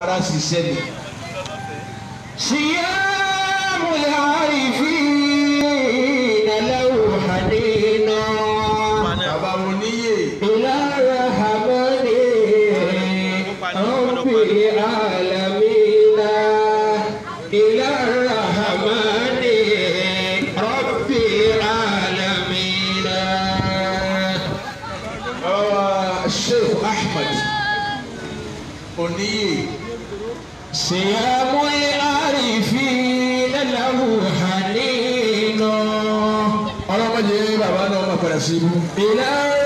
ara ṣiṣẹ́ ni. صيام العارفين له حنين bàbá mo níyè إلى الرحمن رب العالمين إلى الرحمن رب العالمين bàbá sheikh ahmed oníyè صيام العارفين له حنين ọlọ́mọdé bàbá náà máa padà sí ibú. إلى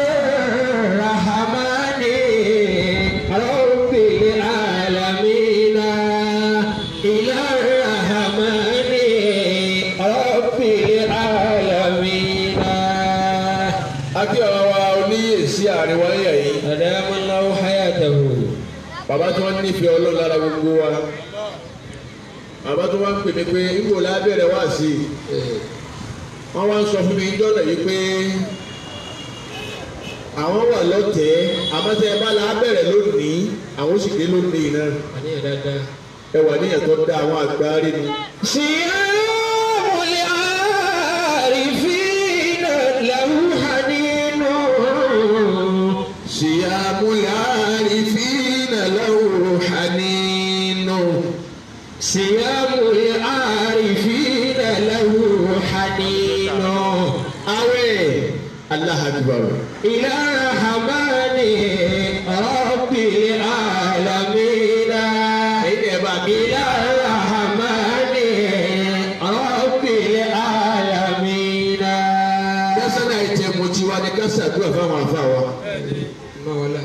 الرحمن رب العالمين إلى الرحمن رب العالمين akí ọ̀rọ̀ wa oníyè sí àárín wáyà yìí أدام الله حياته bàbá tí wọ́n nífẹ̀ẹ́ ọlọ́run lára gbogbo wa bàbá tí wọ́n ń pè mí pé níbo la bẹ̀rẹ̀ wá sí i wọ́n wá ń sọ fún mi jọ́nà yìí pé àwọn wà lọ́tẹ̀ẹ́ àmọ́tẹ́ ẹ bá la bẹ̀rẹ̀ lónìí àwọn sì dé lónìí náà ẹ wà ní ẹ̀tọ́ dá àwọn àgbáre ni. صيام العارفين له حنين صيام العارفين له حنين صيام العارفين له حنين àwẹ̀ Allah akbar إلى الرحمن رب العالمين ẹ̀yin ẹ̀ bá mi. إلى الرحمن رب العالمين kásánà ìtẹ̀mù tiwa ni kásádùá fáwọn afá wa. مولا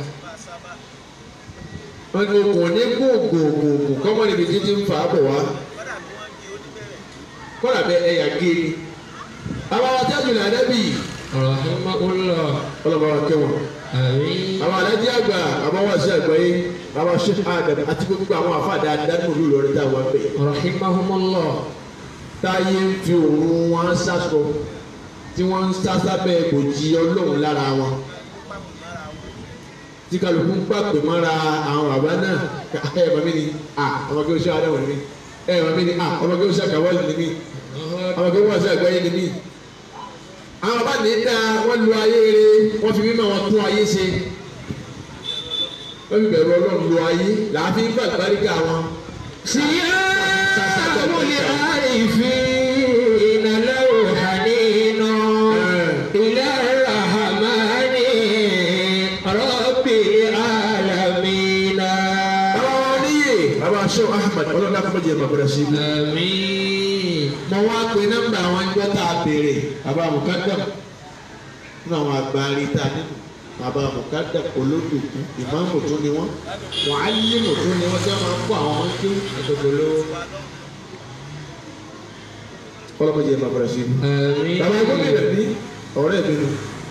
wọ́n ní okùn ní gbòògbòògbò kọ́mọ níbi títí ń fà á bọ̀ wá. kọ́lá bẹ ẹ̀yà géèrè. àwọn àwọn tájú ní adábì رحمه الله ọlọ́mọ wa kẹwọn. آمين àwọn alájí àgbà àwọn wàásù àgbáyé àwọn ṣe àdàm àti gbogbo àwọn afá dáadáa nínú ìlú Ìlọrin táwọn wá pè. رحمهم الله táyé ń fi òun wọn sásọ tí wọ́n ń sá sábẹ́ bòjì ọlọ́run lára wọn. tí kálukú ń pàpè mọ́ra àwọn bàbá náà ẹ màmí ni à ọmọ kí o ṣe àdáwọ̀ ni mí ẹ màmí ni à ọmọ kí o ṣe àkàwọ́lì ni mí ọmọ kí o wọ́n ṣe àgbáyé ni mí. àwọn bàbá ní dá wọ́n lu ayé rere wọ́n fi mímọ́ wọn tún ayé ṣe wọ́n fi bẹ̀rù ọlọ́run lu ayé làáfi ń gbàgbáríkà wọn. صيام العارفين له حنين إلى الرحمن رب العالمين bàbá wọn níyè bàbá aṣọ Ahmed ọlọ́dà kọ́mọ́jì ẹ̀ bàbá rẹ̀ sí ibú. آمين mo wá pe nọ́mbà àwọn ẹgbẹ́ tá a béèrè bàbá mukadam nínú àwọn àgbárí tá a nínú bàbá mukadam olódùkú ìmáàmù tún ni wọ́n wàhálìmù tún ni wọ́n tẹ́ máa ń kó àwọn ọmọ kí àtọ̀gbọ̀lọ́ ọlọ́mọdé bàbá rẹ̀ sí ibú. آمين bàbá gómìnà ní ọ̀rẹ́ mi nù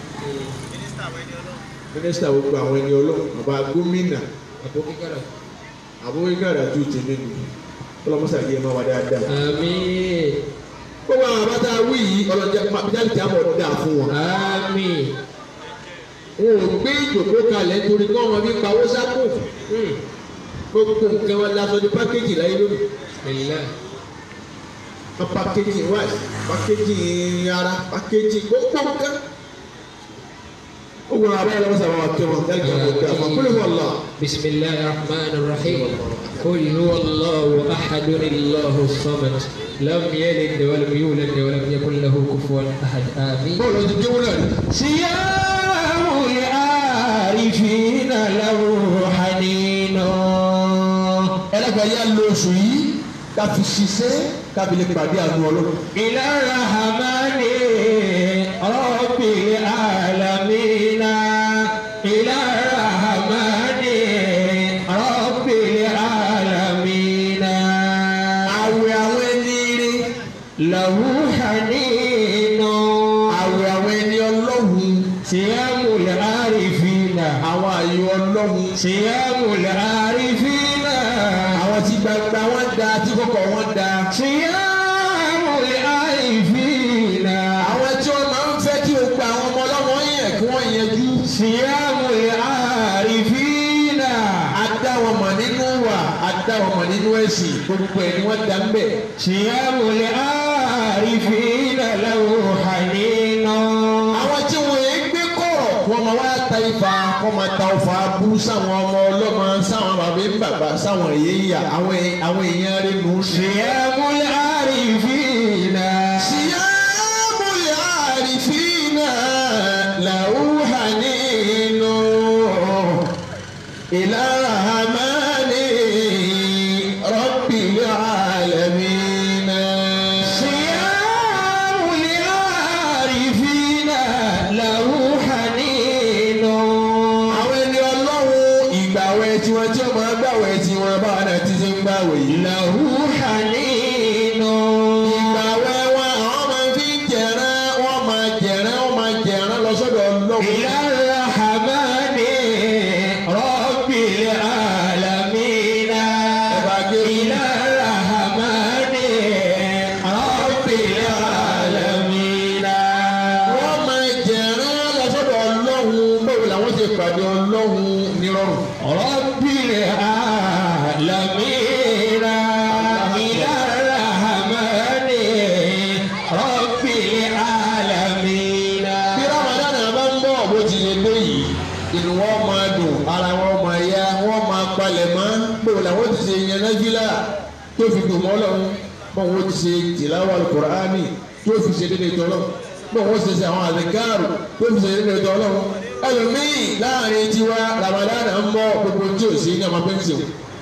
mínísítà gbogbo àwọn ẹni ọlọ́run bàbá gómìnà àbúkíkàrà tó tèmi nù ọlọ́mọsàgé ẹ̀ máa wà dáadáa. آمين gbogbo àwọn àbáta wí yìí ọlọ́jà jáde tí a bọ̀ dáa fún wọn. آمين wọn ò gbé ìjòkó kalẹ̀ nítorí kí wọ́n fi pawó sápò. gbogbo nǹkan wọn lásọ ní pákéjì láyé lónìí. بالله wọ́n pákéjì wáyé pákéjì ara pákéjì gbogbo nǹkan. gbogbo àwọn abáyé lọ́wọ́ sábà wà kí wọn dájú àwọn ọ̀dọ́ àwọn kúlẹ̀ wọn lọ. بسم الله الرحمن الرحيم قل هو الله أحد الله الصمد لم يلد ولم يولد ولم يكن له كفوا أحد آمين bọ́ọ̀lù ọdún jẹ́wọ́ náà ni. صيام العارفين له حنين ẹlẹ́gbẹ̀ẹ́ yá lo oṣù yìí ká fi ṣiṣẹ́ ká fi lè pàdé àánú ọlọ́run. إلى الرحمن رب العالمين إلى الرحمن رب العالمين àwẹ̀ àwọn ẹni ire له حنين àwẹ̀ àwọn ẹni ọlọ́run صيام العارفين àwọn àyè ọlọ́run صيام العارفين àwọn tí gbangba wọn da tí kọ̀kọ̀ wọn da. صيام العارفين àwọn tí wọn máa ń fẹ́ kí o gba àwọn ọmọ ọlọ́mọ yẹn kí wọ́n yanjú. صيام العارفين a dá wọn mọ̀ nínú wa a dá dá ọmọ nínú ẹ̀sìn gbogbo ẹ̀ ni wọ́n dá ń bẹ̀. صيام العارفين له حنين àwọn tí wọn yẹn gbé kọ̀rọ̀ wọn máa wá ta ifá wọn máa ta ọfà bú sáwọn ọmọ ọlọ́mọ sáwọn bàbá ń bàbá sáwọn èèyàn àwọn àwọn èèyàn rẹ̀ nù ú sí. صيام العارفين صيام العارفين له حنين إلى الرحمن رب العالمين صيام العارفين له حنين àwọn ẹni ọlọ́run ìgbàwẹ̀ tiwọn tí wọ́n máa gbàwẹ̀ tiwọn báwa náà ti ṣe ń gbàwẹ̀ yìí. له حنين ìgbàwẹ̀ wọn àwọn máa fi ń jẹ̀rán wọ́n máa jẹ̀rán wọ́n máa jẹ̀rán lọ sọ́dọ̀ ọlọ́run. إلى الرحمن رب العالمين إلى الرحمن رب العالمين wọ́n máa jẹ̀rán lọ sọ́dọ̀ ọlọ́run báwo làwọn ṣe pàdé ọlọ́run nírọ̀rùn. رب العالمين إلى الرحمن رب العالمين bí ramadan bá ń bọ̀ bó ti lè dé yìí inú wọn máa dùn ara wọn máa yá wọn máa palẹ̀ mọ́ báwo làwọn ti ṣe yẹn náfìlà tó fi dùn mọ́ lọ́wọ́ báwo wọ́n ti ṣe tìláwà alukur'ani tó fi ṣe dédé tọ́lọ́ báwo wọ́n ti ṣe àwọn àdìgáàrù tó fi ṣe dédé tọ́lọ́ ẹlòmíì láàrin tiwa ramadan ń bọ̀ gbogbo tí ò sí ní ọmọ pẹ́ńsì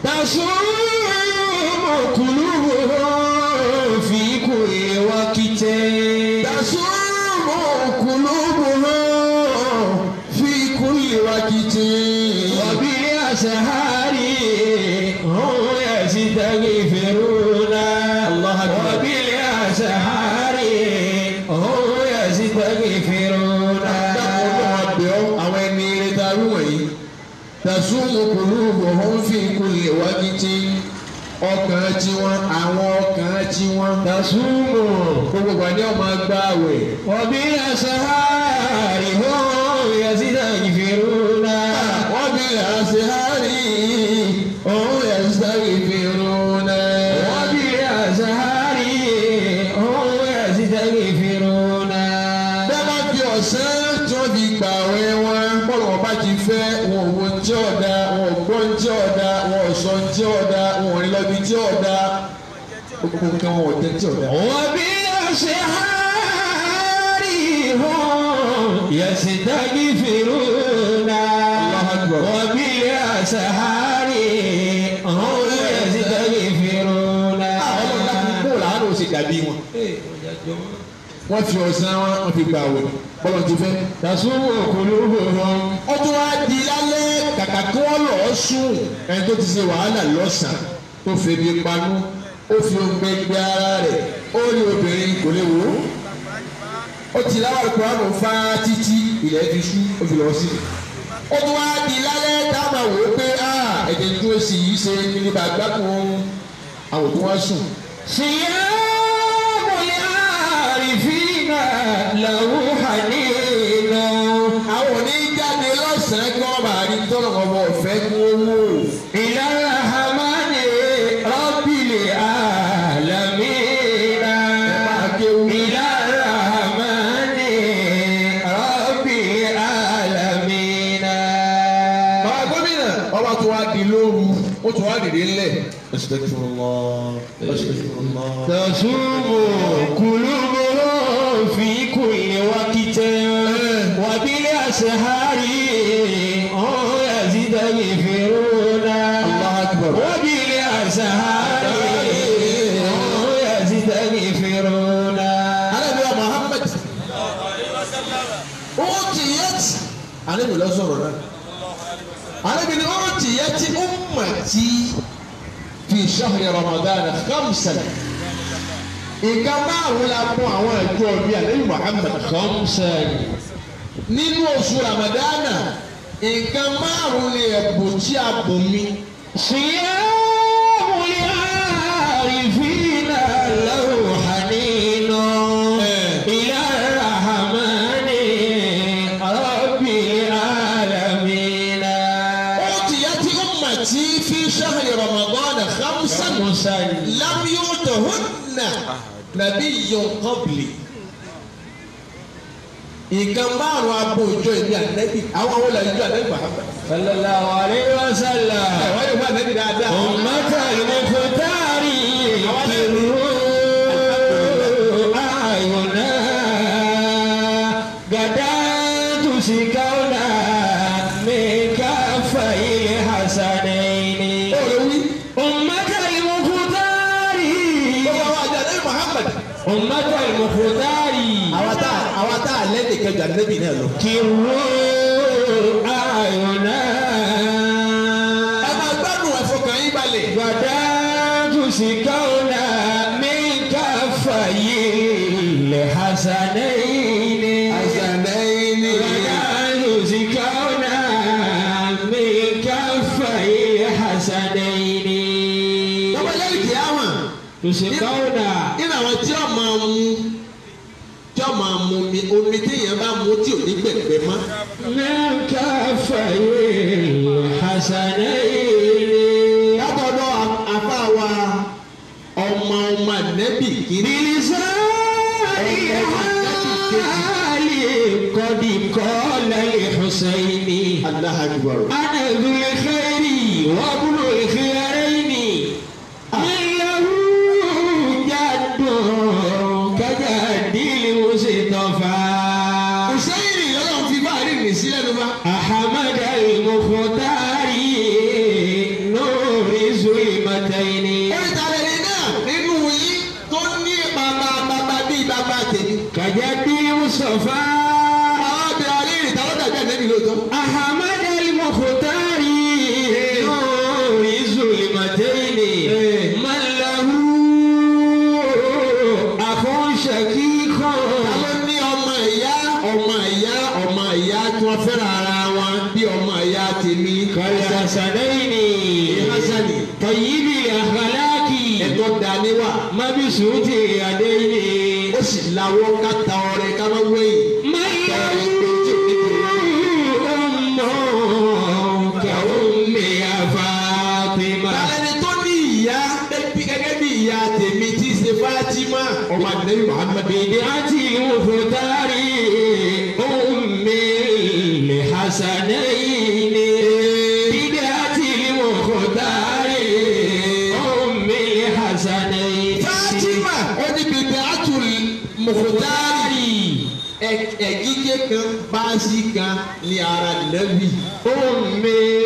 تصوم قلوبهم في كل وقت tasumu kulubuhum fi kulli waqti. وبالأسحار هم يستغفرون الله أكبر. وبالأسحار هم يستغفرون àwọn ẹni eré ta rú wọ̀nyí tasumu kulubuhum fi kulli waqti ọkàn tiwọn àwọn ọkàn tiwọn تصوم gbogbo ìgbà ni ọmọ gbá àwẹ̀ وبالأسحار هم يستغفرون wọ́n bí àṣehárì òun ẹ̀sítárì fi rún náà. وبالأسحار هم يستغفرون bẹ́ẹ̀ bá fi ọ̀sán tí wọ́n fi gbà àwẹ̀ wọn bọ́ọ̀lù wọn bá ti fẹ́ wọn ò wo ní tí ọ̀dà wọn ò gbọ́ ní tí ọ̀dà wọn ò sọ ní tí ọ̀dà wọn ò rí lọ́bi tí ọ̀dà gbogbo nǹkan wọn ò tẹ́ tí ọ̀dà. وبالأسحار هم يستغفرون الله أكبر. وبالأسحار هم يستغفرون àwọn ọlọ́dà kúkú làánú sì dàbí wọn. wọ́n fi ọ̀sán wọn wọ́n fi gbà àwẹ̀ bọ́ọ̀lù ti fẹ́. تصوم قلوبهم ó tún wá di lálẹ́ kàkà kí wọ́n lọ́ọ́ sùn ẹni tó ti ṣe wàhálà lọ́sàn-án tó febi panú ó fi oúnjẹ gbé ara rẹ̀ ó rí obìnrin kò lè wò ó ó ti láwọn ìkùránù fá títí ilẹ̀ fi ṣú ó fi lọ́ọ́ sí i ó tún wá di lálẹ́ dáàmà wò ó pé ẹ̀jẹ̀ tó sì yí ṣe ní bàgbá kan ohun àwọn tó wá sùn صيام العارفين له حنين àwọn oníjáde lọ́sàn-án kí wọ́n bá rí tọ́lọ̀ ọmọ ọ̀fẹ́ kí wọ́n wò ó. إلى الرحمن رب العالمين إلى الرحمن رب العالمين Bàbá gómìnà ọba tó wá di lóru ó tó wá dìde ńlẹ̀. Astaghfirullah, astaghfirullah. تصوم قلوبهم في كل وقت وبالأسحار هم يستغفرون الله أكبر. وبالأسحار هم يستغفرون Ànábì wa Muhammad. Ó ti yẹ ti. Ànábì lọ sọ̀rọ̀ náà. Ànábì ni ó ti yẹ ti ummati fi shahri Ramadan khamsan. Nǹkan márùn-ún la fún àwọn ẹ̀jọ́ bíi Ànábì Muhammad. خمسا Nínú oṣù Ramadana, nǹkan márùn-ún ni ẹ̀bùn tí a bùn mi. صيام العارفين له حنين إلى الرحمن رب العالمين أوتيت أمتي في شهر رمضان khamsan خمسا lam yu'tahunna nabiyyun qabli. nǹkan márùn abo ìjọ ìlú ànẹ́bí àwọn àwọn olè ìjọ ànẹ́bí Muhammad. صلى الله عليه وسلم àwọn yóò fún ànẹ́bí dáadáa. أمة المختار كروا أعينا غدا تسكونا من كفي الحسنين ọ̀rọ̀ wí. أمة المختار gbogbo àwọn àjọ ànẹ́bí Muhammad. أمة المختار àwa tá àwa tá àlẹ́ nìkan jù ànẹ́bí náà lọ. كروا أعينا ẹ máa gbádùn ẹ̀fọ́kàn yín balẹ̀. غدا تسكون من كفي الحسنين àṣàlẹ́yìn ni. غدا تسكون من كفي الحسنين bàbá lẹ́yìn kìí àwọn. تسكون nínú àwọn tí ó máa mú tí ó máa mú mi omi téèyàn bá mú tí ò ní gbẹ̀gbẹ̀ mọ́. من كفي الحسنين látọ̀dọ̀ àfa wa ọmọ ọmọ nẹ́bì kìíní. بلسان قد قال الحسين Allahu Akbar. أنا ذو الخير وابن الخيرين من له جد كجد المصطفى Hùsẹ́yìn ọlọ́run fi bá rí rìn sílẹ̀ ló bá. أحمد المختار نور ظلمتين oríta lẹ́ni náà nínú yín tó ní bàbá bàbá bíi bàbá tèmi. كجد المصطفى àwọn abẹ́rẹ́ alẹ́ ìta ló dàbí ànẹ́bí lóòótọ́. أحمد المختار نور الظلمتين من له أخ شقيق àwọn ní ọmọ ìyá ọmọ ìyá ọmọ ìyá tí wọ́n fẹ́ràn ara wọn bí ọmọ ìyá tèmi. كالحسنين Hasani طيب الأخلاق ẹ̀tọ́ daniwa مبسوط اليدين ó sì lawọ́ ká ta ọrẹ ká má wẹ̀yìn. من له أم كأم يا فاطمة Tàlẹ́ni tó ní ìyá bẹ́bí gẹ́gẹ́ bí ìyá tèmi tí í ṣe Fátímà ọmọ àdìlẹ́yìn Muhammad. بدعة المختار أم الحسنين بدعة المختار أم الحسنين Fátímà ó ní bèbè àtúl mọ̀kútárì ẹ̀gígé kan báàsì kan ní ara nẹ́bì. أم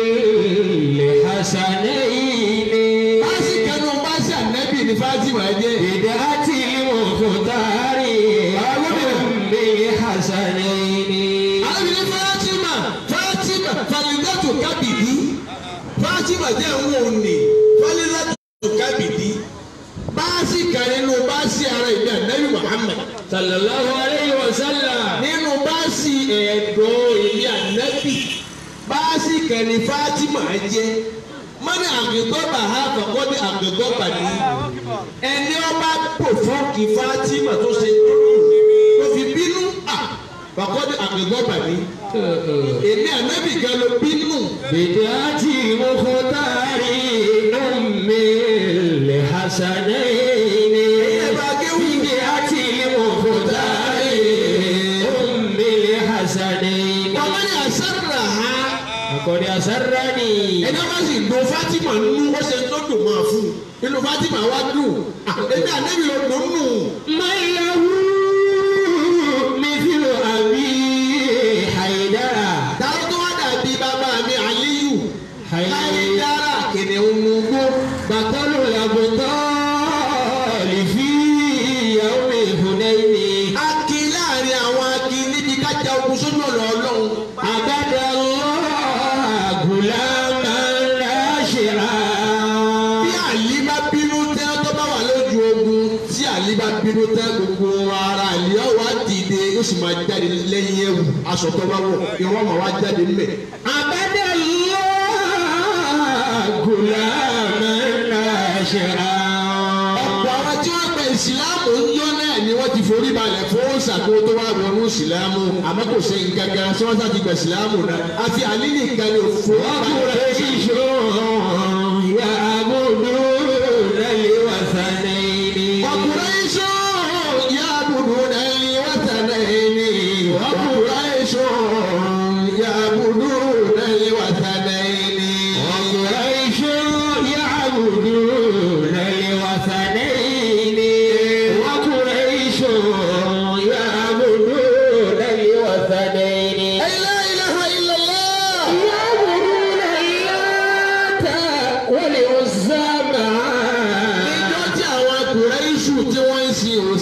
الحسنين Báàsì kan ní báàsì ànẹ́bì ní Fátímà jẹ́. بدعة المختار أم الحسنين Alábìnrin Fátímà Fátímà Falidatu Kábìdí Fátímà jẹ́ òun òní Falidatu Kábìdí báàsì kan nínú báàsì ara ìbí ànẹ́bì Muhammad. صلى الله عليه وسلم nínú báàsì ẹ̀dọ́ ìlú ànábì báàsì kẹrin Fátímà jẹ́ mọ́ni àgbẹ̀gbọ́bà ha kọ̀kọ́ ní àgbẹ̀gbọ́bà ní ẹni ọba pòfọ́ọ̀kì Fátímà tó ṣe tó fi bínú à kọ̀kọ́ ní àgbẹ̀gbọ́bà ní èmi ànábì gan ló bínú بدعة المختار أم الحسنين بدعة المختار أم الحسنين ọmọ ní àṣàrà ha لقد أسرني ẹni ọba sì do Fátímà nínú ó ṣe tó dùn máa fún un inú Fátímà wá dùn à, èmi ànábì ló dùn nù. من له مثل أبي حيدر Táwọn tó wá dàbí bàbá mi Aliyu. Láyé حيدر dára kìnìún nugbó. بطل الأبطال في يوم حنين A kì í láàrin àwọn akí níbi kájà ogun sójú ọ̀nà Ọlọ́run. عبد الله غلاما ناشرا Bí Àlí bá bínú tẹ́ tó bá wà lójú ogun, tí Àlí bá bínú tẹ́ gbogbo ara Àlí ọ̀ wá dìde yóò sì máa jáde lẹ́yìn ẹ̀wù aṣọ tó bá wọ̀ ìwọ́n máa wá jáde níbẹ̀. عبد الله غلاما ناشرا Ọ̀pọ̀ àwọn tí wọ́n gba ìsìláàmù ń yọ náà ni wọ́n ti forí balẹ̀ fún ṣàkóso tó wà wọnú ìsìláàmù àmọ́ kò ṣe nǹkan kan tí wọ́n sá ti gba ìsìláàmù náà àfi Àlí nìkan ni òfò balẹ̀ fún وقريش يعبدون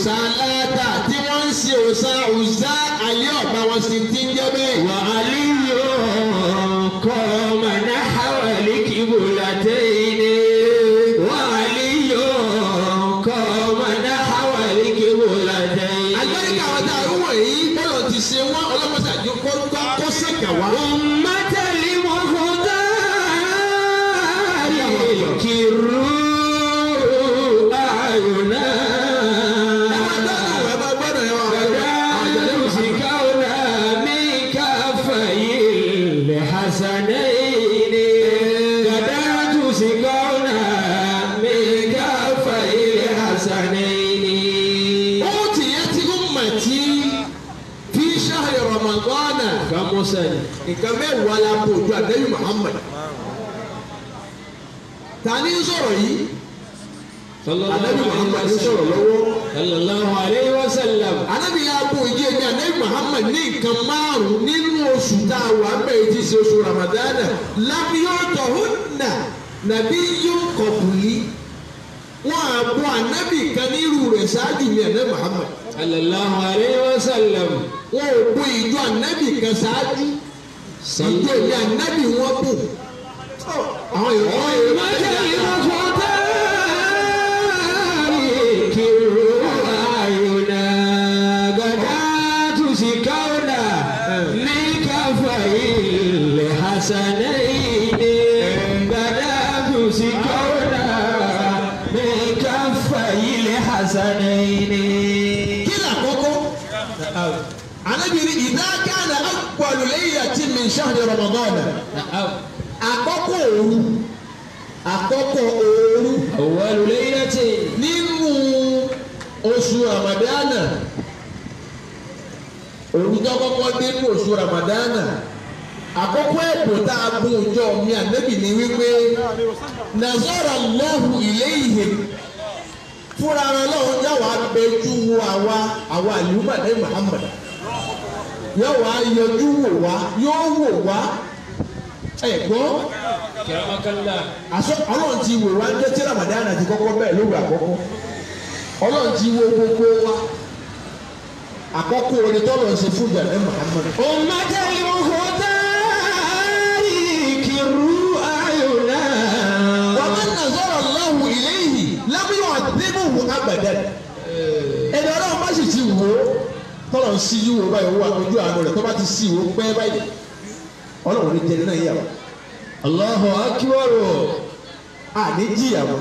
òòṣà aláàtà tí wọ́n ń ṣe òòṣà òòṣà àlẹ́ ọ̀bá wọn sì ti ń jẹ́ bẹ́ẹ̀. وعلي قام نحو القبلتين وعلي قام نحو القبلتين àgbẹ̀ríkà àwọn tá a rú wọ̀nyí bọ́lọ̀ ti ṣe wọ́n ọlọ́mọdé àjọ kó kó kó sèkà wá. أمة المختار كروا أعينا ẹ máa gbọ́dọ̀ ẹ máa gbọ́dọ̀ ẹ máa gbọ́dọ̀. يمسكون من كفي الحسنين غدا تمسكون من كفي الحسنين أوتيت أمتي في شهر رمضان خمسا nǹkan mẹ́wàá la bò ju àdéhùn Muhammad. ta ni ń sọ̀rọ̀ yìí? صلى الله àdéhùn Muhammad ń عليه sọ̀rọ̀ وسلم lọ́wọ́. صلى الله عليه وسلم Ànábì yà bò ìjì èmi àdéhùn Muhammad ní nǹkan márùn-ún nínú oṣù tá a wà bẹ́ẹ̀ tí í ṣe oṣù Ramadana. lábíyọ̀tọ̀ húnà nàbí yóò kọ̀bùlí. wọ́n á bọ ànábì kan nírú rẹ̀ ṣáájú mi àdéhùn Muhammad. صلى الله عليه وسلم wọ́n ò bọ ìjọ ànábì kan ṣáájú. ìjọ ìjọ ànábì wọn bò. àwọn èèyàn àwọn èèyàn máa ń أمة jẹ́ المختار كروا أعينا غدا تمسكون من كفي الحسنين غدا تمسكون من كفي الحسنين kí ni àkọ́kọ́ anábìrin ìdákàlà akpọ̀lù lẹ́yìn àti mìíṣáàdì Ramadan àkọ́kọ́ òru àkọ́kọ́ òru أول ليلة nínú oṣù Ramadana òru tó kọ́kọ́ dé nínú oṣù Ramadana àkọ́kọ́ ẹ̀bùn tá a bùn ọjọ́ mi ànábì ní wípé nazara Allahu ilayhim fúnra ara lọ́wọ́ yà wá bẹjú wo àwa àwa àlùmọ̀ ní Muhammad yóò wá yọjú wò wá yóò wò wá ẹ gbọ́ كرمك الله àṣọ ọlọ́run ti wò wá ní tí Ramadan àti kọ́kọ́ bẹ́ẹ̀ lóru àkọ́kọ́ ọlọ́run ti wo gbogbo wa àkọ́kọ́ orin tọ́lọ̀ ń ṣe fún ìjà ní Muhammad. أمة المختار كروا أعينا ومن نظر الله إليه لم يعذبه أبدا ẹni ọlọ́run bá sì ti wò ó tọ́lọ̀ ń sí yíwò báyìí wà ojú àánú rẹ̀ tó bá ti sí ìwò pẹ́ báyìí ọlọ́run ní jẹni náà yà wá الله أكبر àní jìyàwó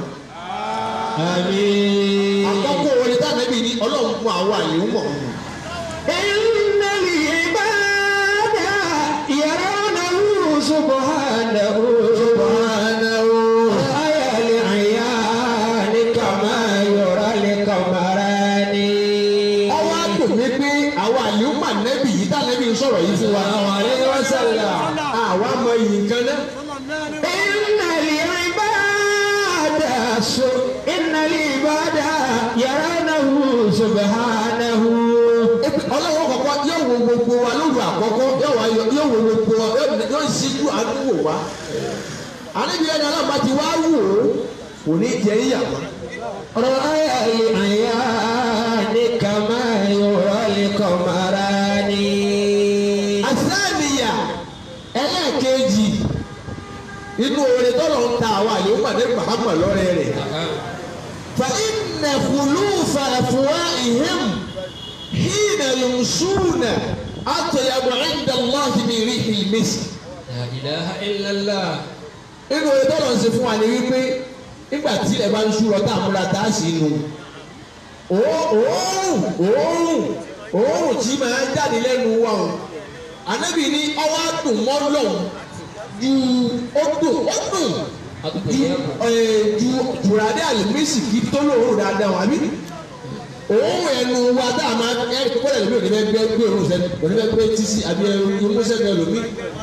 آمين àkọ́kọ́ orin táwọn ẹbí ní ọlọ́run fún àwọn àyè ń mọ̀ ọ́n. إن العباد يرونه سبحانه سبحانه رأي العيان كما يرى القمران ọwọ́ àgbò mi pé àwọn àyè ń mà nẹ́bì yìí táwọn ẹbí ń sọ̀rọ̀ yìí fún wa. الله عليه وسلم àwa mọ iyì nǹkan náà. إن العباد س- إن العباد يرونه سبحانه ọlọ́wọ́ kọ̀ọ̀kan yóò wo gbogbo wa lóru àkọ́kọ́ yóò wá yọ- yóò wo gbogbo wa yóò yóò síjú àdúgbò wa. àníbi ẹni ọlọ́ba ti wá wò ó kò ní jẹ ìyàwó. رأي العيان كما يرى القمران àsáàmìyà ẹlẹ́ẹ̀kejì inú orin tọ́lọ̀ ń ta àwa yóò pàdé Muhammad lọ́rẹ́ rẹ̀. fa inna khulufa afwahihim hina yumsuna atyabu inda Allahi min rihil misk. لا إله إلا الله inú orin tọ́lọ̀ ń ṣe fún wa ni wípé nígbà tí ilẹ̀ bá ń ṣú lọ tá a múra tá a sì nù òórùn òórùn òórùn tí máa ń jáde lẹ́nu wa o ànábì ní ọwọ́ àdùn mọ́ lọ́hùn ju ó dùn ó dùn ju ẹ̀, ju tùràdé àlùmísì kí tó lóòórùn dáadáa wà mí òórùn ẹnu wa tá a máa ẹ kó lẹ́nu mi ò ní bẹ́ẹ̀ gbé gbé òórùn sẹ́nu ò ní bẹ́ẹ̀ gbé tísí àbí ẹnu sẹ́nu ẹlòmí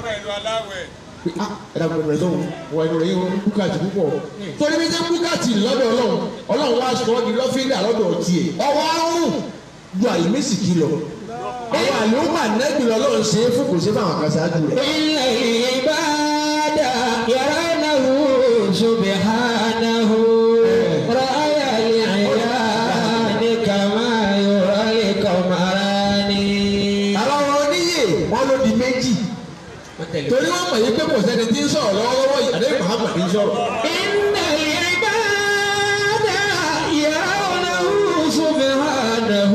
ah ẹ̀dá gbọdọ̀ rẹ̀ sọ̀rọ̀ wọ ẹnu rẹ̀ yín wọn búkàtì púpọ̀ torí bí jẹ́ búkàtì lọ́dọ̀ ọlọ́run ọlọ́run wá sọ ọ́ di lọ́fíńdà lọ́dọ̀ tiẹ̀ ọwọ́ àrùn ju àyèmísì kì lọ àwọn àlùmọ̀ nẹ́bí lọ́lọ́run ṣe é fún kò ṣe fún àwọn kan ṣáájú rẹ̀. إن العباد يرونه سبحانه رأي العيان كما torí wọ́n mọ̀ yí pé kò sẹ́ni tí ń sọ̀rọ̀ lọ́wọ́lọ́wọ́ yìí àdéhùn Muhammad ń sọ̀rọ̀. إن العباد يرونه سبحانه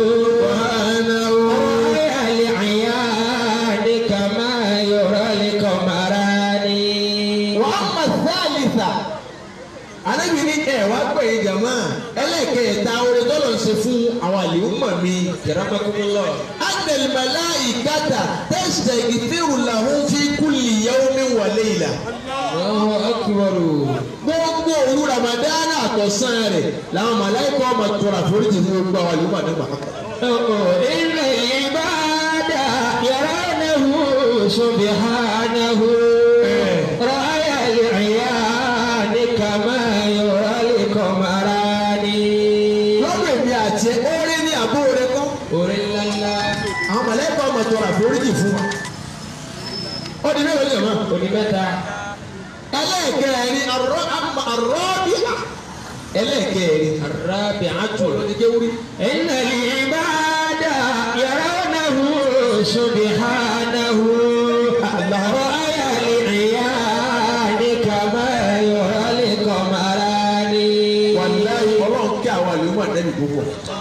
رأي العيان كما يرى القمران wàhálà sálìsà anábì ní ẹ wá pè é jàmá ẹlẹ́kẹ̀ẹ́ta orin tọ́lọ̀ ń ṣe fún àwọn àlèhùnmọ̀ mi. Yaramakumullah. anẹlẹmẹlá ìkàtà tẹsítẹ ìfẹ́rù làwọn fi kúlì yawmin wa layla. Allahu akbar. gbogbo òru Ramadan àtọ̀sán rẹ̀ làwọn màláìkọ́ ọmọ tọrọ àforíjì fún gbogbo àwọn àlèhùnmọ̀ nígbà. إن العباد يرونه سبحانه رأي العيان كما يرى القمران lọ́dọ̀ èmi àti ẹ orin ní àbó rẹ kọ́. orí ńláńlá àwọn màláìkọ́ ọmọ tọrọ àforíjì fún wa. ó di mélòó lè mọ́. oní mẹ́ta ẹlẹ́ẹ̀kẹ́rin àrọ́ àmà àrọ́bíà ẹlẹ́ẹ̀kẹ́rin الرابعة olùdíkéwúrí إن العباد يرونه سبحانه رأي العيان كما يرى القمران wàláyé ọlọ́run kí àwọn àlùmọ́ àdẹ́bì púpọ̀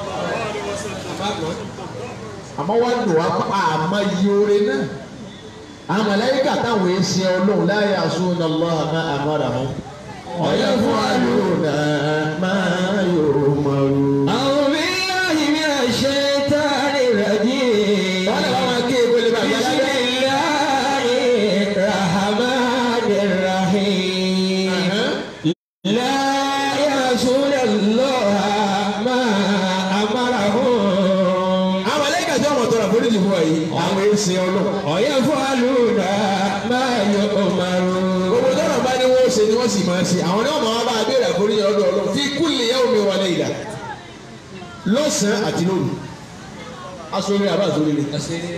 àmọ́ wá dùn wá pa àmọ́ iye oore náà àwọn màláíkà táwọn èsì ọlọ́run láyé àsúná lọ́wọ́ àmọ́ àmọ́ra wọn ọ̀yẹ́ fún àlùmọ́ máa yòrò mọ́rù. أعوذ بالله من الشيطان الرجيم wọ́n lè wá máa ké ebole bàbá بسم yálà. الله الرحمن الرحيم لا يعصون الله ما أمرهم àwọn màláíkà tí wọ́n tọrọ àforíjì fún wa yìí àwọn èsì ọlọ́run. ويفعلون ما يؤمرون gbogbo tọrọ bá ní wọ́n ṣe ni wọ́n sì máa ṣe àwọn náà máa bá a béèrè àforíjì ọdún ọlọ́run fi kulli yawmin wa layla lọ́sàn-án àti lóru aṣọ́rí àbá àṣọ́rí ni.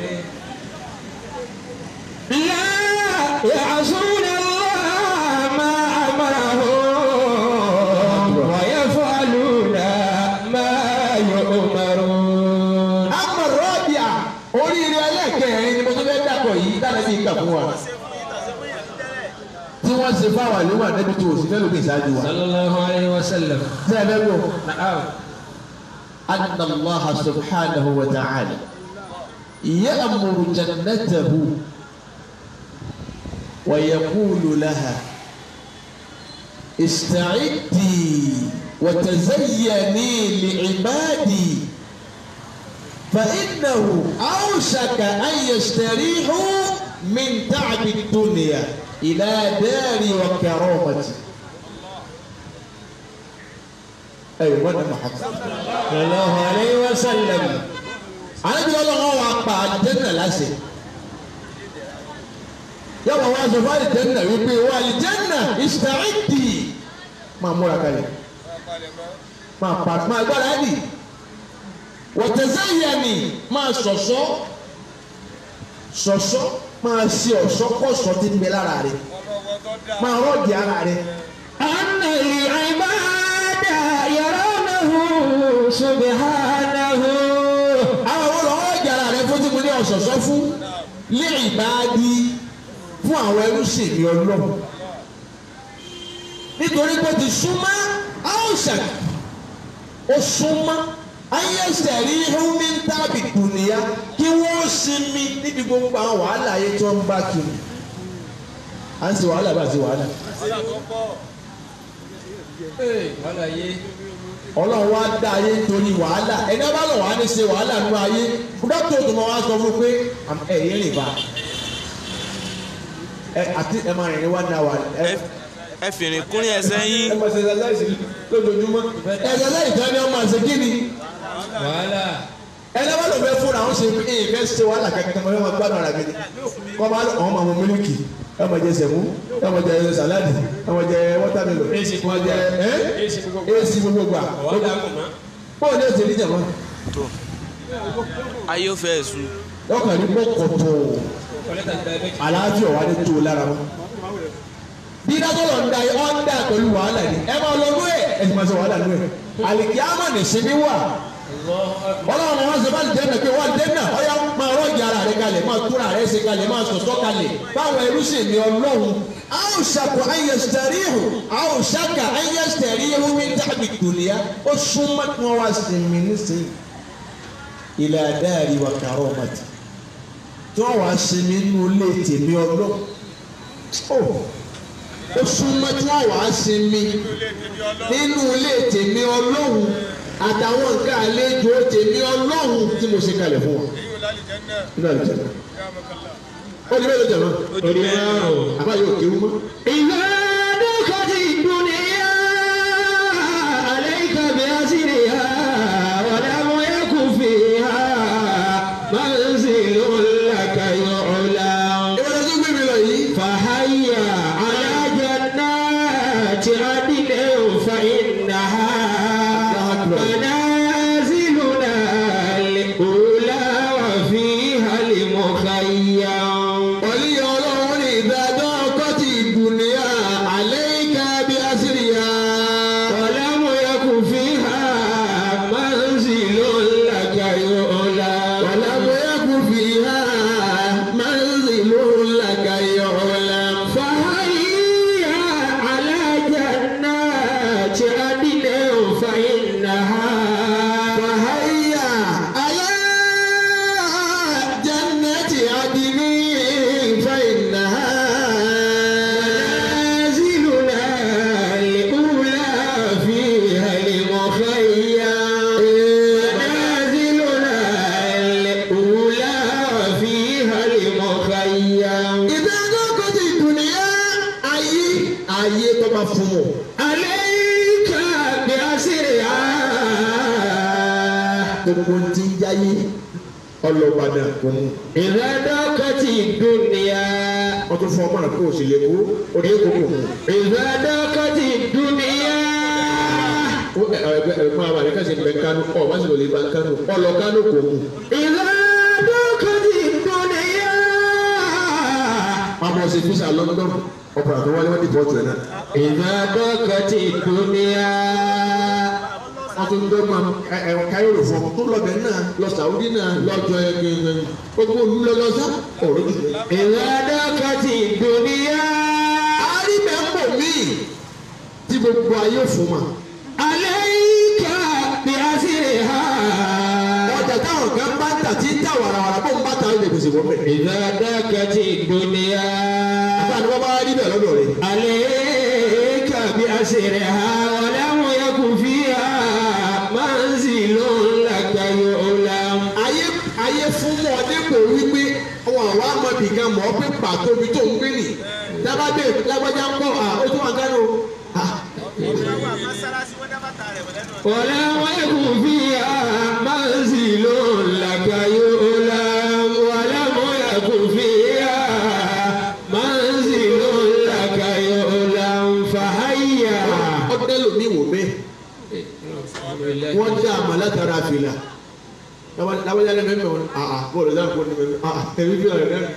لا يعصون الله ما أمرهم ويفعلون ما يؤمرون àmọ́ rọ́bìà oríire ẹlẹ́kẹ̀rin ni mo tún fẹ́ dàpọ̀ yìí dáná bí ìkà fún wa. tí wọ́n ṣe fáwọn àlewà nẹ́bí tó òsì fẹ́ lókè ìṣáájú wa. صلى الله عليه وسلم tí ẹ fẹ́ gbọ́. نعم أن الله سبحانه وتعالى يأمر جنته ويقول لها استعدي وتزيني لعبادي فإنه أوشك أن يستريحوا من تعب الدنيا إلى دار وكرامتي أيوة أنا محمد صلى الله عليه وسلم àlebi ọlọ́wọ́ wa pa àlìjẹ́nà láṣẹ. yọ̀wọ̀ wa sọ fún àlìjẹ́nà wípé wà àlìjẹ́nà ìsìtàìdì máa múra kalẹ̀ máa pa máa gbára dì wọ̀tẹ̀sẹ̀yẹ̀mì máa ṣọ̀ṣọ́ ṣọ̀ṣọ́ máa ṣe ọ̀ṣọ́ kọ̀ṣọ́ tí ń bẹ lára rẹ̀ máa rọ́ọ̀dì ara rẹ̀. أن العباد يرونه سبحانه àwọn olùwọ́ ìjàrá rẹ̀ fún tí mo ní ọ̀ṣọ̀ṣọ́ fún lé ìbáàdí fún àwọn ẹrú sì ní ọlọ́run nítorí pé ti súnmọ́ áùsàn ó súnmọ́ ayéṣẹ́ rí húnmí tábì dùnìyà kí wọ́n sinmi níbi gbogbo àwọn wàhálà ayé tó ń bá kiri à ń ṣe wàhálà bá ṣe wàhálà ọlọ́run wá dá ayé nítorí wàhálà ẹni bá lọ wàá ní ṣe wàhálà nínú ayé dókítà tó máa wá sọ fún un pé ẹ̀yìn rìn bá ẹ àti ẹ máa rìn ní one hour ẹ ẹ fìrìn kúnrín ẹsẹ̀ yín ẹ máa ṣe ẹsẹ̀ lójoojúmọ́ ẹsẹ̀ lẹ́yìn tí wọ́n ní wọ́n máa ṣe kí ni wàhálà ẹni bá lọ fẹ́ fúnra àwọn ṣe ẹ fẹ́ ṣe wàhálà kankan mọ́ ẹ máa gbádùn ara mi ni kọ́ máa lọ àwọn máa mọ mílíkì ẹ máa jẹ sẹ̀mú ẹ máa jẹ sàláàdì ẹ máa jẹ wọ́tàmílò ẹ máa jẹ ẹ èsì gbogbo gbà bọ́ọ̀ ní ẹ̀sìn níjàmọ́ tó ayé ó fẹ́ sùn lọ́kàn ní mọ́kọ̀tọ̀ àlàáfíà wà ní tó o lára wọn. bí dákọ̀lọ̀ ń da ọ́ ń dà pẹ̀lú wàhálà ni ẹ máa lọ lóye ẹ sì máa ṣe wàhálà lóye. àlìkí àmà ní sinmi wà ọlọ́run wọn ṣe bá lè dẹ́nà pé wọ́n dẹ́nà ọ̀yà máa rọ́ọ̀gì ara rẹ kalẹ̀ máa túra rẹ̀ ṣe kalẹ̀ máa sọ̀tọ̀ kalẹ̀ báwọn ẹrú sì ní ọlọ́run a ó ṣàkó ayẹsẹ̀rí hù a ó ṣàkà ayẹsẹ̀rí hù ní dàbí dùnìyà ó súnmọ́ kí wọ́n wá sinmi nísìnyí ilẹ̀ adáàrí wa kàrọ̀ ọ̀màtì tí wọ́n wá sinmi nínú ilé tèmi ọlọ́run ó ó súnmọ́ tí wọ́n wá sinmi nínú ilé tèmi ọlọ́run àtàwọn nǹkan àlejò tèmi ọlọ́run tí mo ṣe kalẹ̀ fún wọn. nínú àlejò náà ó ní bẹ́ẹ̀ ló jẹ̀ mọ́ Orí márùn-ún. àbá yóò kéwú mọ́. إذا دخلت الدنيا عليك بأسرها ولم يكن فيها منزل لك يعلم ìwé lọ́jọ́ gbé mi lọ yìí. فهيا على جنات عدن فإنها منازلنا الأولى وفيها المخيم wàlí ọlọ́run ní ìdájọ́ kọ́tì ìdùnnìyà àlẹ́yìká bí àṣíríyà. ولم يكن فيها منزل لك يعلم ولم يكن فيها منزل لك يعلم. فهيا على جنات عدن فإنها فهيا على جنة عدن فإنها منازلنا الأولى فيها المخيم منازلنا الأولى فيها المخيم ìdájọ́ kọ́tì ìdùnnìyà ayé ayé tó bá fún mọ́. عليك بأسرها gbogbo ti ń jáyé ọlọ́gbàdà kò mú. إذا ضاقت الدنيا wọ́n tún fún ọmọ rẹ̀ kó o sì lè kó o ní kó kò mú. إذا ضاقت الدنيا ó ẹ ẹ ẹgbẹ́ ẹgbẹ́ àwọn àríkà ṣe bẹ kánú ọ bá sì lè ba kánú ọlọ kánú kò mú. إذا ضاقت الدنيا wọ́n bọ̀ sí fisa London ọ̀pọ̀lọpọ̀ tó wálé wọ́n ti pọ̀jù ẹ̀ náà. إذا ضاقت الدنيا wọ́n tún dọ́ ma ẹ ẹ káyọ̀rọ̀ fún ọ tó lọ́bẹ̀ náà lọ Saudi náà lọ́jọ́ ẹ gbẹ̀ngẹ̀ gbogbo olú lọ́lọ́sá ọ̀rọ̀ ti gbẹ. إذا ضاقت الدنيا àríbẹ̀ ń bọ̀ míì tí gbogbo ayé fún ma. عليك بأسرها ọjà táwọn kan bá ń tà tí ń tà wàràwàrà bó ń bá ta ilé gbèsè wọ́n bẹ̀. إذا ضاقت الدنيا àbá ni wọ́n bá rí bẹ̀ lọ́dọ̀ rẹ̀. عليك بأسرها ولم يكن فيها منزل لك يعلم ayé ayé fún mọ dépò wípé àwọn àwọn amọ̀bì kan mọ̀ ọ́ pé pàtó ibi tó ń gbé nì dábàdé lágbájá ń bọ̀ à ó tún wà gánà o. ولم يكن فيها منزل لك يعلم ولم يكن فيها منزل لك يعلم فهيا ọdẹ lomi wò bẹ́ẹ̀ wọ́n dá àmà látara fìlà lágbájá lẹ́nu ẹ̀mẹ́ wọn àà bọ́ọ̀lù dáhùn kó ní mẹ́mẹ́ àà ẹ̀mí fìlà rẹ̀ náà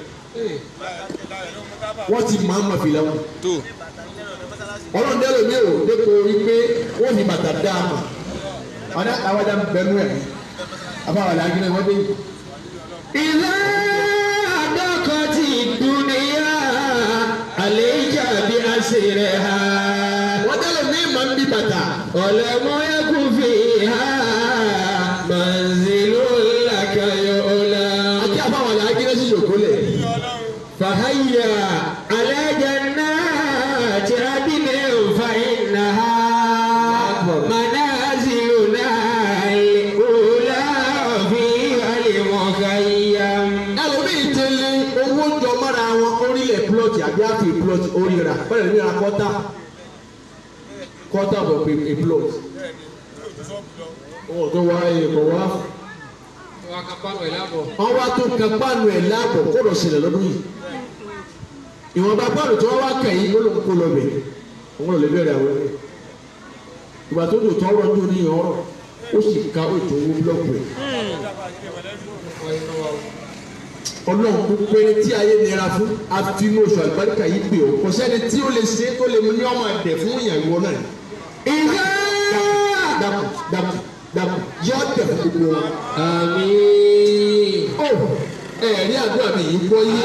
wọ́n ti máa ń ma fìlà wọn. tó ọlọ́run dẹ́ lomi wò dépò wípé wọ́n fi bàtà dá àmà ọ̀dà lágbájá ń bẹnu ẹ̀ àbáwọ̀ làákìlẹ̀ wọ́n dé yìí. إذا ضاقت الدنيا عليك بأسرها wọ́n dẹ́ lomi máa ń bí bàtà. ولم يكن فيها منزل لك يعلم àti àbáwọ̀ làákìlẹ̀ sì yòókù lẹ̀. فهيا على جنات عدن فإنها منازلنا الأولى فيها المخيم ẹlòmíì ti lé owó jọ mọ́ra wọn orílẹ̀ plọ́ọ̀tì àbí àfi plọ́ọ̀tì oríra bẹ́ẹ̀ ni ra kọ́tà kọ́tà bọ̀ pé a plọ́ọ̀tì. wọn tó wá èèkọ̀ wá wọn wá tó kan páànù ẹ̀ láàbọ̀ kó lọ sílẹ̀ lọ́dún yìí ìwọ̀nba páànù tí wọ́n wá kẹ̀yìn ló ló ń kó lọ bẹ̀ wọn ò lè bẹ̀rẹ̀ àwọn ẹ̀ ìgbà tó dò tọ́rọ̀ tó ní ọ̀rọ̀ ó sì ka ètò owó búlọ́ọ̀kù ẹ̀ ọlọ́run kó péré tí ayé nira fún àfinú oṣù àlùbáríkà yìí pé o kò sẹ́ni tí ó lè ṣe tó lè mú ní ọmọ ẹ̀dẹ̀ fún ìyàwó náà إذا dàpọ̀ dàpọ̀ dàpọ̀ yọ ọ̀dẹ̀ fún gbogbo wọn. آمين ó ẹ̀rí àdúrà mi yìí gbọ́ yé.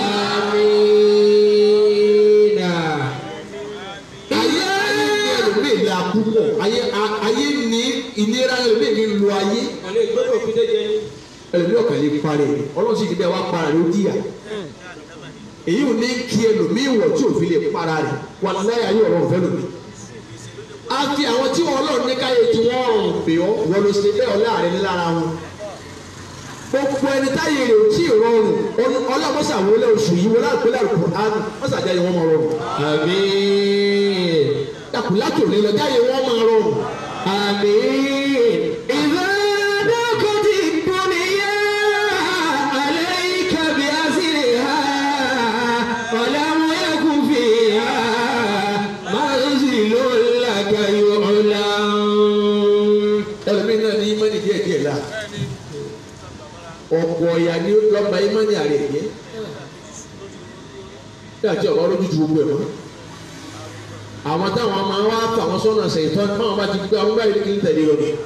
Amina. ayé ayé ní ẹlòmíì ní àkúpọ̀ ayé a- ayé ní ìnira ẹlòmíì ní lu ayé Ọ̀lẹ́ ìgbọ́dọ̀ fi déjẹ ní. ẹlòmíì ọ̀kàn lè parẹ́ ọlọ́run sì ti bẹ́ẹ̀ wá para rẹ̀ ó díyà èyí ò ní kí ẹlòmíì wọ̀ tí òfin lè para rẹ̀ wà láyé ayé ọ̀rọ̀ ọ̀fẹ́ lòmíì a fi àwọn tí wọn ọlọ́run ní káyé tí wọ́n rọrùn pè ọ́ wọ́n ló ṣe bẹ́ẹ̀ ọlá rẹ̀ ní lára wọn gbogbo ẹni táyé rẹ̀ ò tí ì rọrùn ọlọ́mọṣà wọlé oṣù yìí wọlé àpẹẹrẹ àlùkò àánú mọ́sàjáde wọn máa rọrùn Àmín. dàkúlátò lè lọ jáde wọn máa rọrùn. آمين إذا ضاقت الدنيا عليك بأسرها ولم يكن فيها منزل لك يعلم ẹlòmíín náà ní ìmọ̀nì díẹ̀ díẹ̀ la ọ̀pọ̀ ọ̀yà ni lọ́ba ìmọ̀nì àrẹ̀ yẹ bí àti ọ̀bá lójú ju gbogbo ẹ̀ mọ́ àwọn táwọn máa wá fà wọn sọ́nà ṣèyítọ́ báwọn bá ti gbé àwọn báyìí kì í tẹ̀lé lọ ni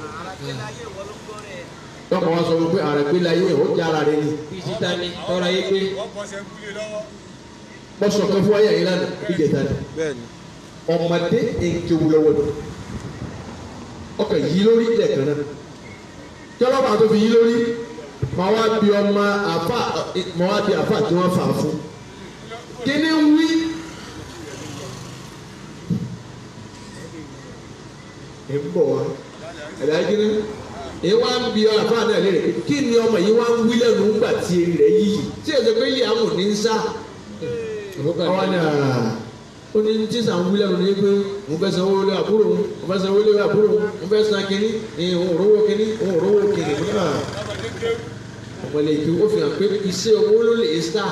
lọ́kọ̀ wá sọ fún pé ààrẹ gbé láyé ẹ̀ ó já ara rẹ ni Bísítà ni tọ́ra yé pé bọ́sọ̀ kan fún wáyà yìí lánàá ìjẹta ni bẹ́ẹ̀ni ọmọdé èkéwu lọ́wọ́ ni ọkọ̀ yìí lórí lẹ́ẹ̀kan náà tọ́lọ́pàá tó fi yí lórí mọ wá bí ọmọ àfà mọ wá bí àfà tí wọ́n fà á fún kíní ń wí. ẹ ń bọ̀ wá ẹ̀dá kíní ẹ wá ń bí àfà náà lérè pé kí ni ọmọ yìí wá ń wí lẹ́nu ńgbà tí eré rẹ̀ yíyì tí èsè pé ilé amò ní ń sá ọwọ́ ni ó ní tí sàn wí lẹ́nu ní pé mo fẹ́ sanwó lé àbúrò mo mo fẹ́ sanwó lé àbúrò mo fẹ́ san kínní òun ò rówó kínní òun ò rówó kínní náà ọ̀pọ̀lẹ̀ ìkí ó fi hàn pé iṣẹ́ owó ló lè sá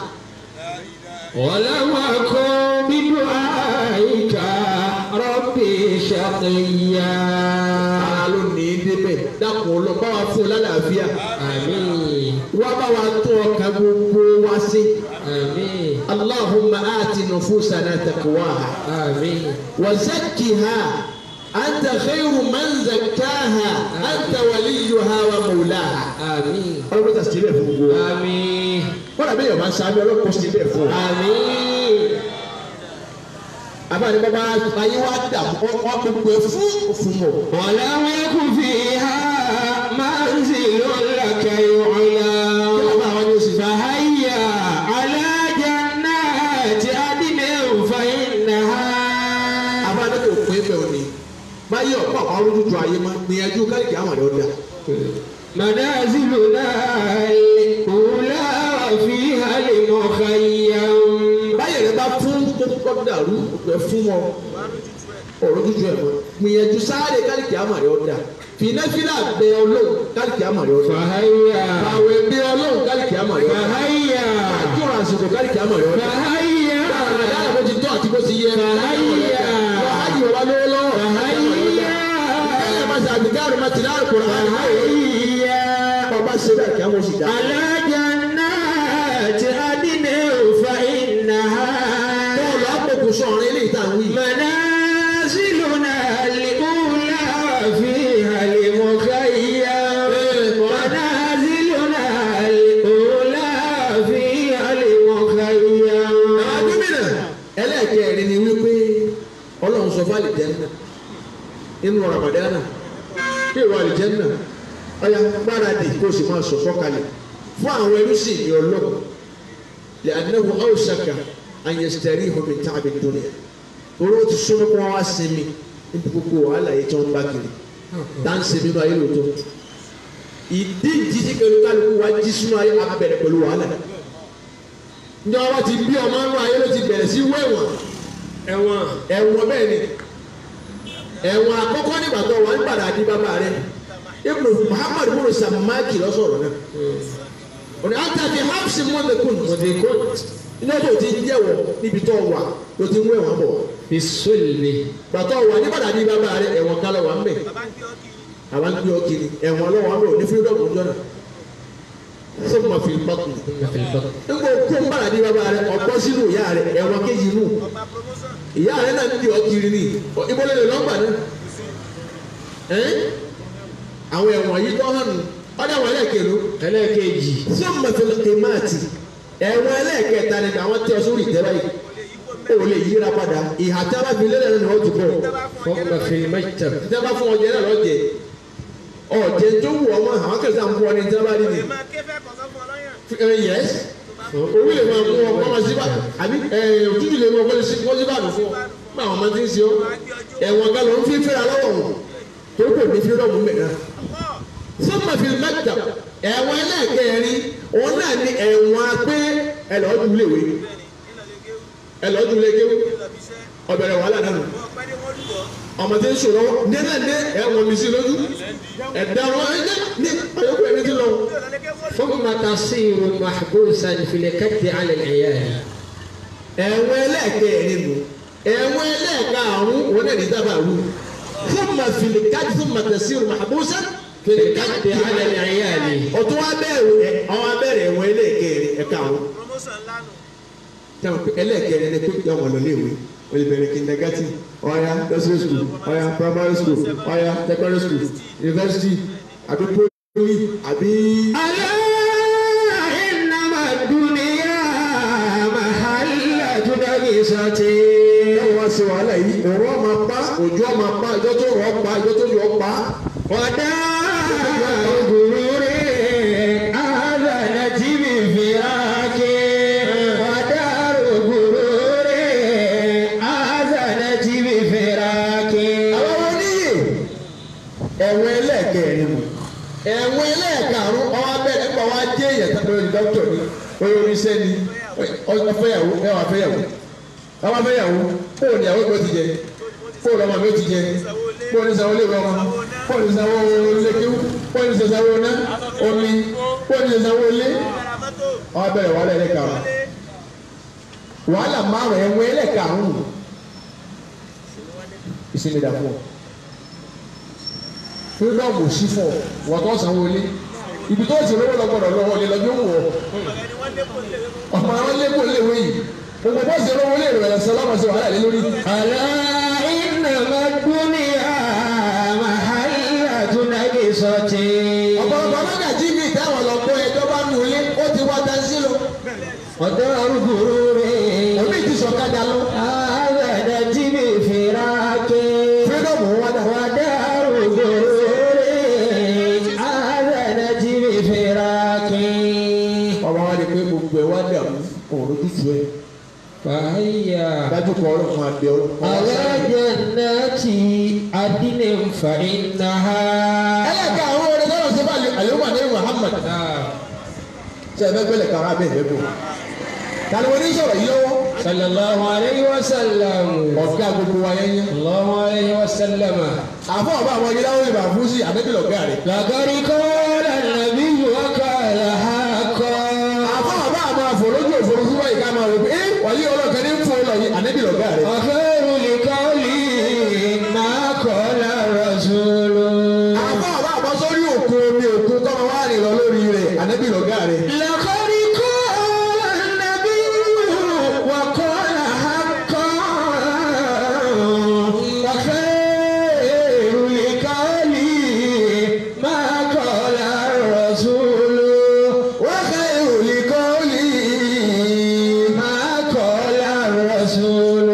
ولم أكن بدعائك ربي شقيا ara ló ní í débẹ̀ dákun ọlọ́ bá wa fún un lálàáfíà آمين wá bá wa tún ọkàn gbogbo wa sí آمين allahumma aati nufusana taqwaha آمين wa zakkiha anta khayru man zakkaha anta waliyuha wa mawlaha. آمين ọlọ́pàá tà sílẹ̀ fún gbogbo wa. آمين wọ́n dàbí yorùbá ń sáábẹ́ ọlọ́pàá sílẹ̀ fún wa. آمين abáni bàbá ayé wa dà wọ́n gbogbo ẹ̀ fún òfin mọ̀. ولم يكن فيها منزل لك kí يعلم bàbá àwọn ni ó sì fà á. فهيا على جنات عدن فإنها abáni kò pín bẹ́ẹ̀ òní. báyìí ọ̀pọ̀ àwọn olójútu ayé máa gbìyànjú káyìkì àwọn ọ̀dọ́ dà. منازلنا الأولى وفيها المخيم báyìí rẹ bá fún kókó dàrú ẹ fún wọn olójútu ẹ̀ mọ́. gbìyànjú sáré káyìkì àwọn ọ̀dọ́ dà. fìnẹ́fìlà bẹ ọlọ́run káyìkì àwọn ọ̀dọ́ dà. فهيا àwẹ̀ bẹ ọlọ́run káyìkì àwọn ọ̀dọ́ dà. فهيا àjọrò àsìkò káyìkì àwọn ọ̀dọ́ dà. فهيا Àdáyà bó ti tọ́ àti bó ti yẹ. Fàháyà. Wàhálì wà lówó lọ́wọ́. فهيا Ẹ máa ṣe àgbégáàrú máa ti láàrú kúrò. فهيا Bàbá ṣe bẹ́ẹ̀ kí á mọ̀ sí dá. على جنات عدن فإنها Bọ́ọ̀lù àpòkù sọ̀rọ̀ ilé ìtàn wí. منازلنا الأولى فيها المخيم منازلنا الأولى فيها المخيم Àwọn gómìnà ẹlẹ́ẹ̀kẹ́rin ni wípé Ọlọ́run sọ fún àlìjẹ́nà nínú Ramadana bí ìwà àlìjẹ́nà ọ̀yà gbáradì kó o sì máa sọ sọ́kalẹ̀ fún àwọn ẹrúsìn ní Ọlọ́run lè anáwó ọ̀ṣàkà àyẹ̀sítẹ́rì ìhòmí tàbí dúnìyà torí ó ti súnmọ́ kó wọ́n wá sinmi níbi gbogbo wàhálà yìí tí wọ́n ń bá kiri tá ń sinmi nínú ayé lòótọ́ ìdí ìdíjí pẹ̀lú kálukú wá jí sínú ayé abẹ́rẹ́ pẹ̀lú wàhálà ǹjẹ́ wọ́n ti bí ọmọ nínú ayé ló ti bẹ̀rẹ̀ sí wẹ̀wọ̀n ẹ̀wọ̀n ẹ̀wọ̀n bẹ́ẹ̀ ni ẹ̀wọ̀n àkọ́kọ́ nígbà tó wà ń padà di bàbá rẹ̀ ibùdó muhammadu bùrù sàmáàkì lọ́sọ̀rọ̀ náà òní àtàkì hapsi mọ́tẹ́kùn mọ́tẹ́kùn iná tó ti ń jẹ́wọ̀ níbi tó wà ló ti ń wẹ̀wọ̀n bọ̀ بالسلب gbàtọ́ wà ní padà di bàbá rẹ̀ ẹ̀wọ̀n kálọ̀ wà ń bẹ̀ àwọn gbé ọ kiri ẹ̀wọ̀n lọ́wọ́ ń bẹ̀ òní fírídọ̀mù jọ́nà sọ́kùn máa fi pàkùn ثم في البطن nígbà kó ń padà di bàbá rẹ̀ ọ̀pọ̀ sínú ìyá rẹ̀ ẹ̀wọ̀n kejì nù ìyá rẹ̀ náà ń di ọ kiri ní ìbọ̀lẹ̀ lè lọ́gbà náà ẹ́n àwọn ẹ̀wọ̀n yìí tó hàn nù ọ̀dà wọn lẹ́ẹ̀kẹ́ló ẹlẹ́ẹ̀kejì sọ́kùn máa fi lọ́kẹ́ máàtì ẹ̀wọ̀n ẹlẹ́ẹ̀kẹta ni àwọn tẹ sórí ìtẹ́ báyìí ó lè yíra padà ìhà tí a bá fi lélẹ̀ ni wọ́n ti bọ̀ ثم في المكتب tí a bá fún ọjẹ́ náà lọ́jẹ́ ọ̀jẹ̀ tó wù ọmọ àwọn kẹsàn án fún ọ ní tí a bá rí ni ẹ yẹs orí lè máa mú ọ kọ́ máa síbà àbí ẹ òtútù lè máa kọ́ síbà nù fún ọ bá àwọn ọmọ tí ń ṣe ọ ẹ̀wọ̀n kan ló ń fi fẹ́ra lọ́wọ́ wọn tó kò ní fírọ́ọ̀mù mẹ́ta sọ́mà fi mẹ́ta ẹ̀wọ̀n ẹlẹ́ẹ̀kẹrin òun náà ní ẹ̀wọ̀n pé ẹlọ́dún léwe ẹlọ́dún lékewu ọbẹ̀rẹ̀ wàhálà náà nù ọmọ tí ń sọ̀rọ̀ nílẹ̀ ní ẹ̀wọ̀n mi sí lójú ẹ̀dá wọn ẹ̀jẹ̀ ní ọ̀yọ́kọ̀ ẹni tí lọ. ثم تصير محبوسا في الكد على العيال ẹ̀wọ̀n ẹlẹ́ẹ̀kẹrin nù ẹ̀wọ̀n ẹlẹ́ẹ̀karùn òun náà ní dábàá wù fún ma fìlì káàdì fún ma tẹ̀sí ìrùn àbúṣe في الكد على العيال ọtún wa bẹ̀rù ẹ àwọn abẹ́rẹ́ ẹ̀wọ̀n ẹlẹ́ẹ̀kẹrin ẹ̀ka àwọn tẹ̀wọ̀n pé ẹlẹ́ẹ̀kẹrin ẹni pé yọ wọn lọ léèwé o lè bẹ̀rẹ̀ kindergarten ọ̀ya nursery school ọ̀ya primary school ọ̀ya secondary school university àbí poly àbí. ألا إنما الدنيا محل نغصة báwo wá sí wàhálà yìí òun ọmọ pa òjò ọmọ pa ìjọ tó rọ pa ìjọ tó yọ pa. ودار غرور آذنت بفراق ودار غرور آذنت بفراق àwọn oníyè ẹ̀wọ̀n ẹlẹ́ẹ̀kẹrin mu ẹ̀wọ̀n ẹlẹ́ẹ̀karùn ọwọ́ abẹ́rẹ́ nípa wa jẹ́ èèyàn tó lórí dókítà ni oyè oníṣẹ́ ni ọfẹ́yàwó ẹwà fẹ́yàwó ọwọ́ fẹ́yàwó fóònù ìyàwó mi ó ti jẹ fóònù ọmọ mi ó ti jẹ fóònù ìsanwó ilé ìwé ọmọ fóònù ìsanwó ilékéwú fóònù ìsanwó iná omi fóònù ìsanwó ilé ọwọ́ abẹ́rẹ́ wàhálà ẹlẹ́ẹ̀karùn wàhálà márùn ẹ̀wọ̀n ẹlẹ́ẹ̀karùn ìsinmi dà fún ọ fúlọ́ọ̀mù sí fún ọ wọ́n tó sanwó ilé ibi tó ti lówó lọ́gbọ̀dọ̀ lọ́wọ́ ilé lọ́jọ́ wọ̀ ọmọ àwọn lẹ́kọ̀ọ́ léwé yìí gbogbo bó ṣe lówó lè rẹ̀ ṣe lọ́mọ sí wàhálà lé lórí. ألا إنما الدنيا محل نغصة ọ̀pọ̀lọpọ̀ mọ́gàjí mi táwọn lọ gbọ́ ẹjọ́ bá nù ilé ó ti wá taxi lọ ودار غرور òbí ti sọ̀kadà lọ آذنت بفراق fúlọ́ọ̀mù wọn dà ودار غرور آذنت بفراق ọmọ wa ni pé gbogbo ẹ wá dàrú òun lójútu ẹ فهيا dájú kọ ọlọ́run àbẹ ọlọ́run. على جنات عدن فإنها ẹlẹ́ka àwọn orin tọ́lọ̀ sí báyìí àlùmọ́ ní Muhammad ṣe ẹ fẹ́ gbẹ́lẹ̀ kára bẹ́ẹ̀ bẹ́ẹ̀ bọ̀ tani wọn ní sọ̀rọ̀ yìí lọ́wọ́ صلى الله عليه وسلم ọ̀gá gbogbo wa yẹn yẹn. الله عليه وسلم àfọ ọba àwọn yìí láwọn ìbá fún sí àdébí lọ́gá rẹ̀. لقد قال النبي وقال حقا àfọ ọba àwọn àfọlójú òfurufú wáyé ká máa rò pé ẹ wàyí ọlọ́kan ní fún ọ lọ yìí àdébí lọ́gá rẹ̀. وخير لقول ما قال الرسول àfọ ọba àwọn sórí òkun omi òkun kọ́mọ wá rìn lọ lórí rẹ̀ àdébí lọ́gá rẹ̀. لقد قال النبي وقال حقا وخير لقول ما قال الرسول وخير لقولي ما قال الرسول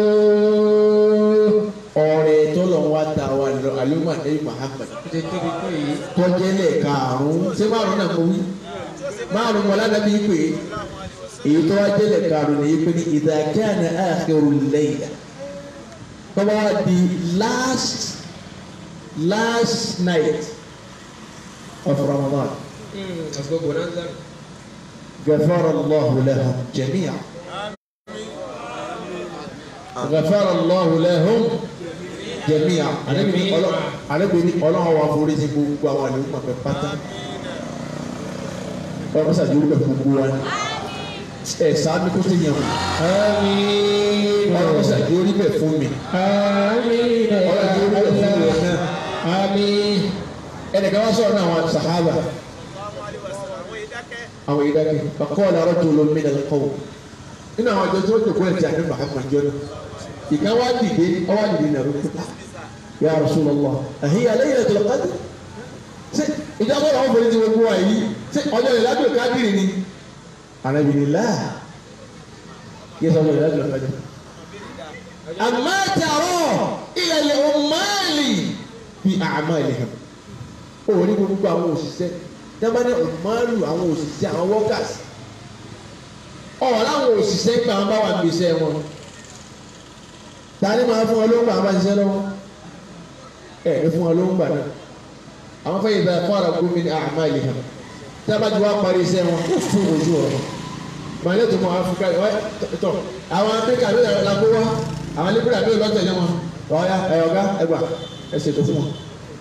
ọ̀rẹ́ tó lọ wá ta wa lọ àlùmọ́ ní Muhammad tọ́jẹ́lẹ̀ karùn-ún ṣé márùn-ún náà mo wí márùn-ún wọn ládàbí pé èyí tó wá jẹ́lẹ̀ karùn-ún ní pé ní idha kana akhirul layla tọ́ba wá di last last night of Ramadan ghafara Allahu lahum jami'an ghafara Allahu lahum jẹ̀míà àlẹ́bí ní ọlọ́run wa forí sí gbogbo àwọn àlẹ́ òkú àpẹ pátá ọlọ́run sàdé orúkọ gbogbo wa ni ẹ sáámi kó tó yẹn آمين ọlọ́run sàdé orí bẹ̀ fún mi آمين ọlọ́run sàdé orí bẹ̀ fún mi الله náà آمين ẹnìkan wá sọ̀rọ̀ náà àwọn sàhábà àwọn ìdákẹ́ bàkọ́ọ̀lù arọ́jò olómi náà kọ́ nínú àwọn àjọ tí wọ́n jòkó ẹ̀ tí a ní Muhammad jọ náà ìkan wá dìde ọwá dìde nàró kúta ya Rasulullah àhíyá Laylatul Qadr ṣé ìjọba ọ̀rọ̀ ọ̀fọ̀ ti gbogbo wa yìí ṣé ọjọ́ ìlàjò kádìrì ni anábìrin láà yẹ sọ wọlé láti lọ fẹjọ. àmọ́ tààrọ̀ ilẹ̀ ọ̀mọ́ọ̀lì fi àmọ́ ilẹ̀ hàn. ó ní gbogbo àwọn òṣìṣẹ́ dábàá ní ọ̀mọ́ọ̀lù àwọn òṣìṣẹ́ àwọn workers. ọ̀rọ̀ àwọn òṣìṣẹ́ gbà wọn bá wà gbèsè wọn. tani máa fún wọn lóńgbà àwọn bá ṣiṣẹ́ lọ́wọ́. ẹ̀ ẹ̀ fún wọn lóńgbà náà. àwọn fẹ́yìn bá fọ́ọ̀rọ̀ gómìnà àmọ́ ilẹ̀ hàn. dábàá ti wá parí iṣẹ́ wọn ó fún ojú ọ̀rọ̀ màálé tó mọ Áfíríkà ẹ tọ àwọn Áfíríkà ló yàrá lágbo wá àwọn libra ló lọ tẹ̀lé wọn ọ̀ya ẹ ọ̀gá ẹgbà ẹ ṣètò fún wọn.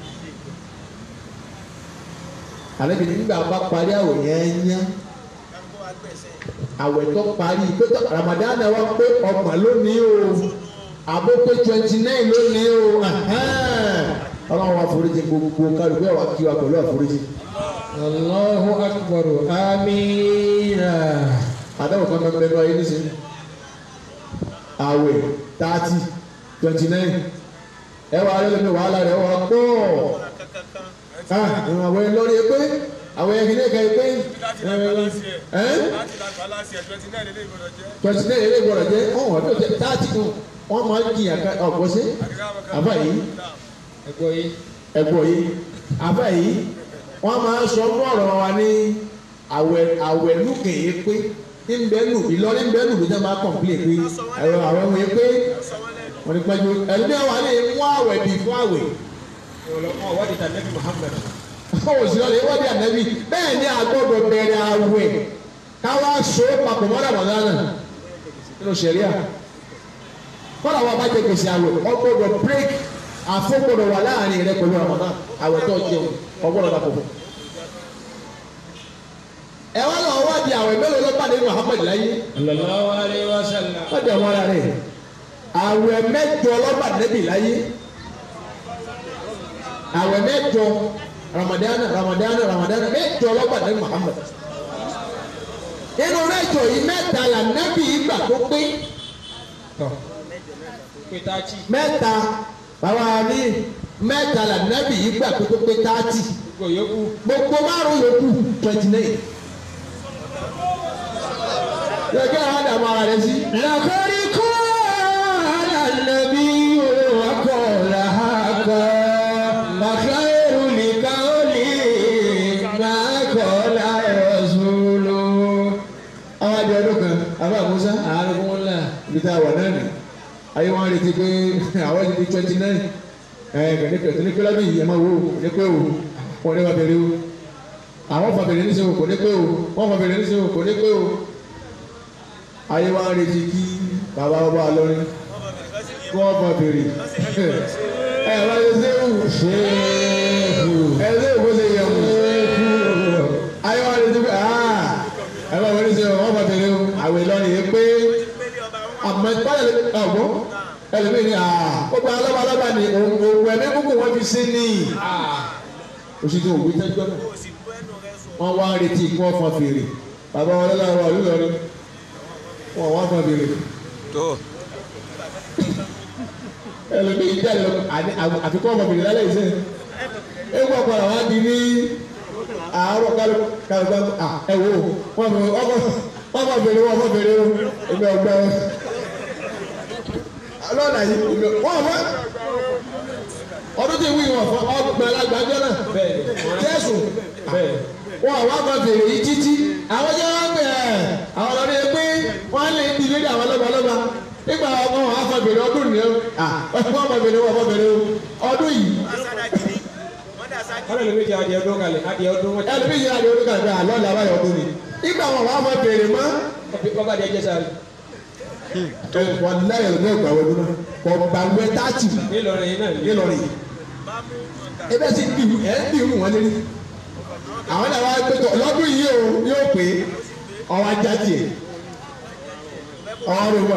àlejò nígbà bá parí àwẹ̀ yẹn yẹn àwẹ̀ tó parí pé tó Ramadan wa pé ọgbọ̀n lónìí o àbó pé twenty nine lónìí o ọlọ́run wa foríjì gbogbo kálukú ẹ̀ wá kí wa pẹ̀lú àforíjì. Allahu akbar amiina. àdáwò kan máa ń bẹnu ayé nísìnyí àwẹ̀ thirty twenty nine ẹ wà á lẹ́nu wàhálà rẹ̀ wà pọ̀ ìwọ̀n àwẹ̀ lórí pé àwẹ̀ yẹn kìíní kan pé twenty nine ilé ìgbọ̀rọ̀ jẹ́ ọ̀hún ọdún tẹ thirty kan wọ́n máa ń jiyàn ká ọ̀pọ̀ sí àbá yìí ẹgbọ́ yìí. ẹ̀gbọ́ yìí àbá yìí wọ́n máa ń sọ fún ọ̀rọ̀ wa ní àwẹ̀ àwẹ̀ lùkèyè pé nbẹ́nu Ìlọrin nbẹ́nu ló jẹ́ máa kọ̀m̀plé pé ẹ̀rọ àwọn ọmọ yẹn pé wọ́n ní pẹ́jọ ẹ̀lú àwọn àlẹ́ mú àwẹ̀ bì fún àwẹ̀. ọlọ́mọ wádìí tà nẹ́bí Muhammad. ó sì lọ lè wọ́n bí ànábì bẹ́ẹ̀ ni àgbọ̀dọ̀ bẹ̀rẹ̀ àwẹ̀ káwá so papọ̀ mọ́ra mọ́ra náà nínú sẹ̀ríà kọ́lá wa bá jẹ gbèsè àwẹ̀ ọgbọ́dọ̀ break àfọ́gbọ́dọ̀ wà láàrin rẹ pẹ̀lú Ramadan àwẹ̀ tó jẹun ọgbọ́dọ̀ dàpọ̀ fún ẹ wá lọ wá di àwẹ̀ mélòó ló pàdé Muhammad láyé sallallahu alayhi wa sallam. wọ́n di ọmọ ara rẹ̀ àwẹ̀ mẹ́jọ lọ́ba nẹ́bì láyé àwẹ̀ mẹ́jọ Ramadana Ramadana Ramadana mẹ́jọ lọ́ba nẹ́bì Muhammad nínú mẹ́jọ yìí mẹ́ta là nẹ́bì ìgbà tó pé tọ́ pétájì mẹ́ta bàbá mi mẹ́ta là nẹ́bì ìgbà tó pé táàtì gbogbo yòókù. gbogbo márùn yòókù twenty nine. Yọ̀kẹ́ àwọn àdàmú ara rẹ̀ sí. lakari qala an-nabiyyu wa qala haqa wa khayru liqawli ma qala rasulu. Àwọn àjọ ọdún kan, àbá Musa, àrùn ńlá. ibi tá a wà náà nì. Ayé wọn retí pé àwọn ti di twenty nine. Ẹ kò ní pé lọ́dún yìí ẹ máa wo kò ní pé o, wọ́n ní wàá bẹ̀rẹ̀ o. Àwọn fà bẹ̀rẹ̀ níṣẹ́ o kò ní pé o, wọ́n fà bẹ̀rẹ̀ níṣẹ́ o kò ní pé o. Ayé wọn retí kí bàbá ọba lọ́rin kí wọ́n fà bẹ̀rẹ̀. Ẹ wá ṣe séwù. ṣéèkù. Ẹ séwù bó ṣe yẹ wù. Ayé wọn retí pé aa ẹ bá wọlé ṣe wọ́n fà bẹ̀rẹ̀ o. Àwẹ̀ lọ́rin yìí pé àmọ́ ìpàdé ọ̀gbọ́n ẹlòmíì ni aa gbogbo alọ́ba alọ́ba ni òwò ẹ̀mí kúkú wọn fi sí ní. Oṣù tí òwò tẹ́jọ́ náà. Wọ́n wá ń retí kí wọ́n fọn fèrè. Bàbá wọn lọ́la wà lúlọ́rin. Wọ́n wá fọn fèrè. tó ẹlòmíì jáde lọ àfikún ọmọ fèrè lálẹ́ ìṣe. Ewu ọ̀pọ̀lọpọ̀ wá di ní àárọ̀ kálukú kálukú ẹ wo wọ́n fọ wọ́n fọ fèrè wọ́n fọ fèrè o. Èmi ọgbà wọn. Lọ́nà yìí wọ́n fọ́ ọdún tí wíwọ̀ fún ọgbà alágbàjọ náà jésù wọn àwọn àgbà fèrè yìí títí àwọn jẹ́ wọ́n pè ẹ́ àwọn ọlọ́dún yẹn pé wọ́n lè di lórí àwọn lọ́balọ́ba nígbà ọmọ wọn àfọ fèrè ọdún nìyẹn wọ́n àfọ fèrè wọ́n àfọ fèrè ọdún yìí wọ́n lè méjì adìẹ ọdún kalẹ̀ adìẹ ọdún wọn. ẹlòmíì yìí àdéhùn nígbà tí àlọ́ làwọn ayọ̀ ọdún ni nígbà wọn àwọn àfọ fèrè mọ́ ọba adìẹ jẹ sáré. wọn láyọ̀ ní ọgbà wọdún náà ọgbà wẹ táàtì nílọrin yìí náà ní. nílọrin ebe sì bí ẹ ń bí irú wọn lérí àwọn náà wá pé tó lọ́dún yìí o yóò pé ọwọ́ ajá tiẹ̀ ọwọ́ rẹ̀ wọ̀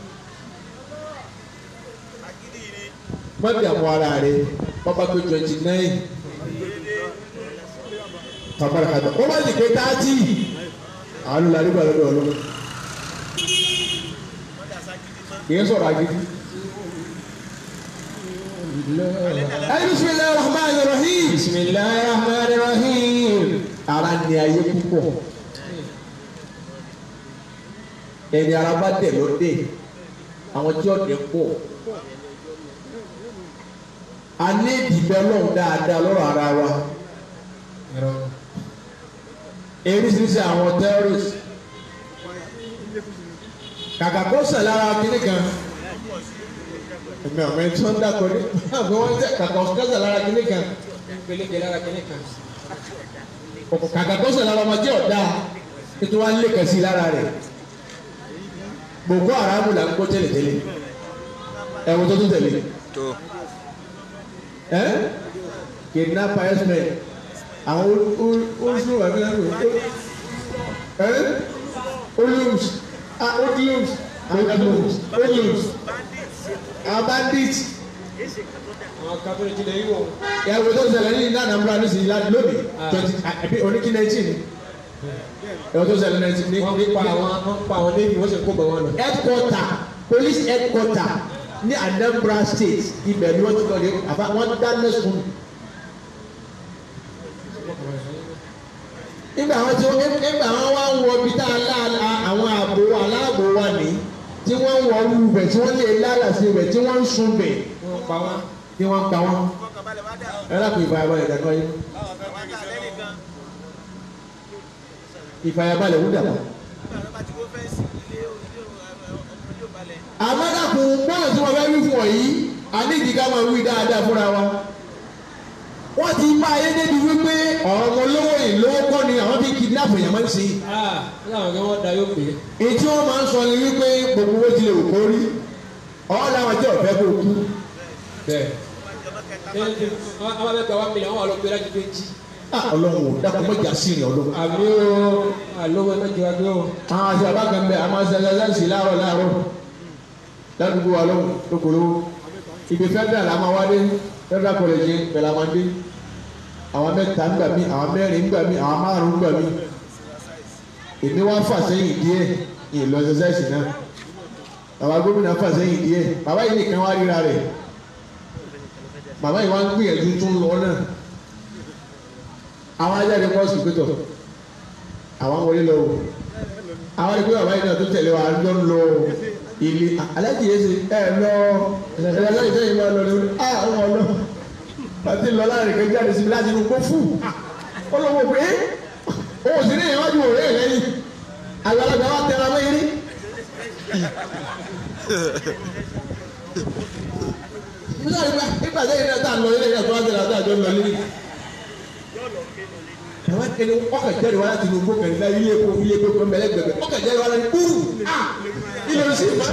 mọ́tì àmọ́ ara rẹ̀ bàbá pé twenty nine tàbára kàdé ó bá sì pé thirty àwọn olùdarí gbà lọ́dọ̀ ọlọ́dọ̀ kì í sọ̀rọ̀ agídí. Ayi bisimilayi rahman rahim. bisimilayi rahman rahim. Ara ni ayé púpọ̀. ẹni ara bá dẹ̀ ló dé àwọn tí ọ̀dẹ̀ pọ̀ a ní ìdìbẹ́ lọ́hùn dáadáa lọ́rọ̀ ara wa eríṣiríṣi àwọn terrorist kàkà kó sẹ̀ lára kínní kan ẹ̀mí ọ̀mọ ẹ̀tí wọ́n dákọ̀ ní àbí wọ́n tẹ̀ kàkà kó sẹ̀ lára kínní kan Peleke lára kìíní kan. kàkà kó sẹ̀ lára ọmọdé ọ̀dà ètò wa ń lé kẹsí lára rẹ̀ Boko Haram là ń kó tẹ́lẹ̀tẹ́lẹ̀ ẹ̀wọ̀n tó tún tẹ̀lé tó ẹ́ kidnapper herdsmen àwọn oṣù wà ní ẹ́ olùms ah olùms olùms olùms àwọn bandits Àwọn kápẹ́rẹ́ ti lè yí wọ̀. ìyàwó tó ṣẹlẹ̀ ní Anambra ní sinmi láti lónìí twenty àbí oníkí nineteen ìyàwó tó ṣẹlẹ̀ nineteen ní Wọ́n pa àwọn wọ́n pa àwọn néèmì wọ́n sì kó bọ̀ wọn lọ. headquarter police headquarter ní Anambra state ibẹ̀ ni wọ́n ti lọ lé àfa wọ́n dáná sun nígbà wọn tí wọn nígbà wọn wá ń wọ ibi tá a lá àwọn ààbò aláàbò wa ní tí wọ́n ń wọ ọrú bẹ̀ tí wọ́n lè lálàsí bẹ̀ tí wọ́n ń sun bẹ̀ Wọ́n pa wọ́n. tí wọ́n ń pa wọ́n ẹ lápò ìfàyàbalẹ̀ dàgbà yín ìfàyàbalẹ̀ wúdà pa. àmọ́dàkùn bọ́ọ̀lù tí wọ́n fẹ́ wí fún ọ yìí àníjì ká máa wí dáadáa fúnra wa. wọ́n ti bá ayé débi wípé ọ̀rọ̀ ọmọ olówó yìí lówó kọ́ ni àwọn bí kidnap èèyàn máa ń ṣe. Ah, ní àwọn kan wọ́n da yóò pè é. èyí tí wọ́n máa ń sọ ni wípé gbogbo owó ti lè wò kó rí ọ̀hún làwọn tí ọ̀fẹ́ kó kú. Bẹ́ẹ̀. Àwọn abẹ́ gba one million, wọ́n wà lọ pé láti pé jí. Ah, ọlọ́run ò dákun mọ́jà sí ìrìn ọlọ́run. Àmì o, àlówó ẹ̀mẹ́jọ agbé o. àwọn àti bàbá kan bẹ àwọn àti ẹlẹ́sìn láàárọ̀ láàárọ̀ ládùúgbò wa lọ́wọ́ lókòló ibi federal la máa wá dé federal college bẹ̀rẹ̀ la máa dé àwọn mẹ́ta ń gbà mí àwọn mẹ́rin ń gbà mí àwọn márùn-ún ń gbà mí èmi wá fà sẹ́yìn díẹ̀ yìí lọ exercise náà bàbá gómìnà fà sẹ́yìn díẹ̀ bàbá yìí nìkan wá ríra rẹ̀ bàbá yìí wá ń gbìyànjú tó ń lọ náà àwọn ajáde pọ́sì pétọ̀ àwọn wọlé lọ wò àwọn ẹgbẹ́ bàbá yìí náà tó tẹ̀lé wa lọ lọ ilé aláàjì yẹn ṣe ẹ lọ ẹ aláàjì sẹ́yìn máa lọ lórí a wọn lọ pàtí lọ láàrin kan jáde síbi láti inú kó fù ó lọ wọ pé ó sì ní ìwájú òré lẹ́yìn àgbàlagbà wa tẹra mẹ́rin nígbà tẹ́yìn náà tá a lọ ilé ìyá tó wá tẹ̀lé àti àjọ lọ lé àwọn akẹ́lẹ́ ọkà jáde wá láti inú gbó kẹrin náà ilé epo ilé epo kan mẹlẹ gbẹgbẹ ọkà jáde wá láti kúrú ah ilé oṣù ìfà.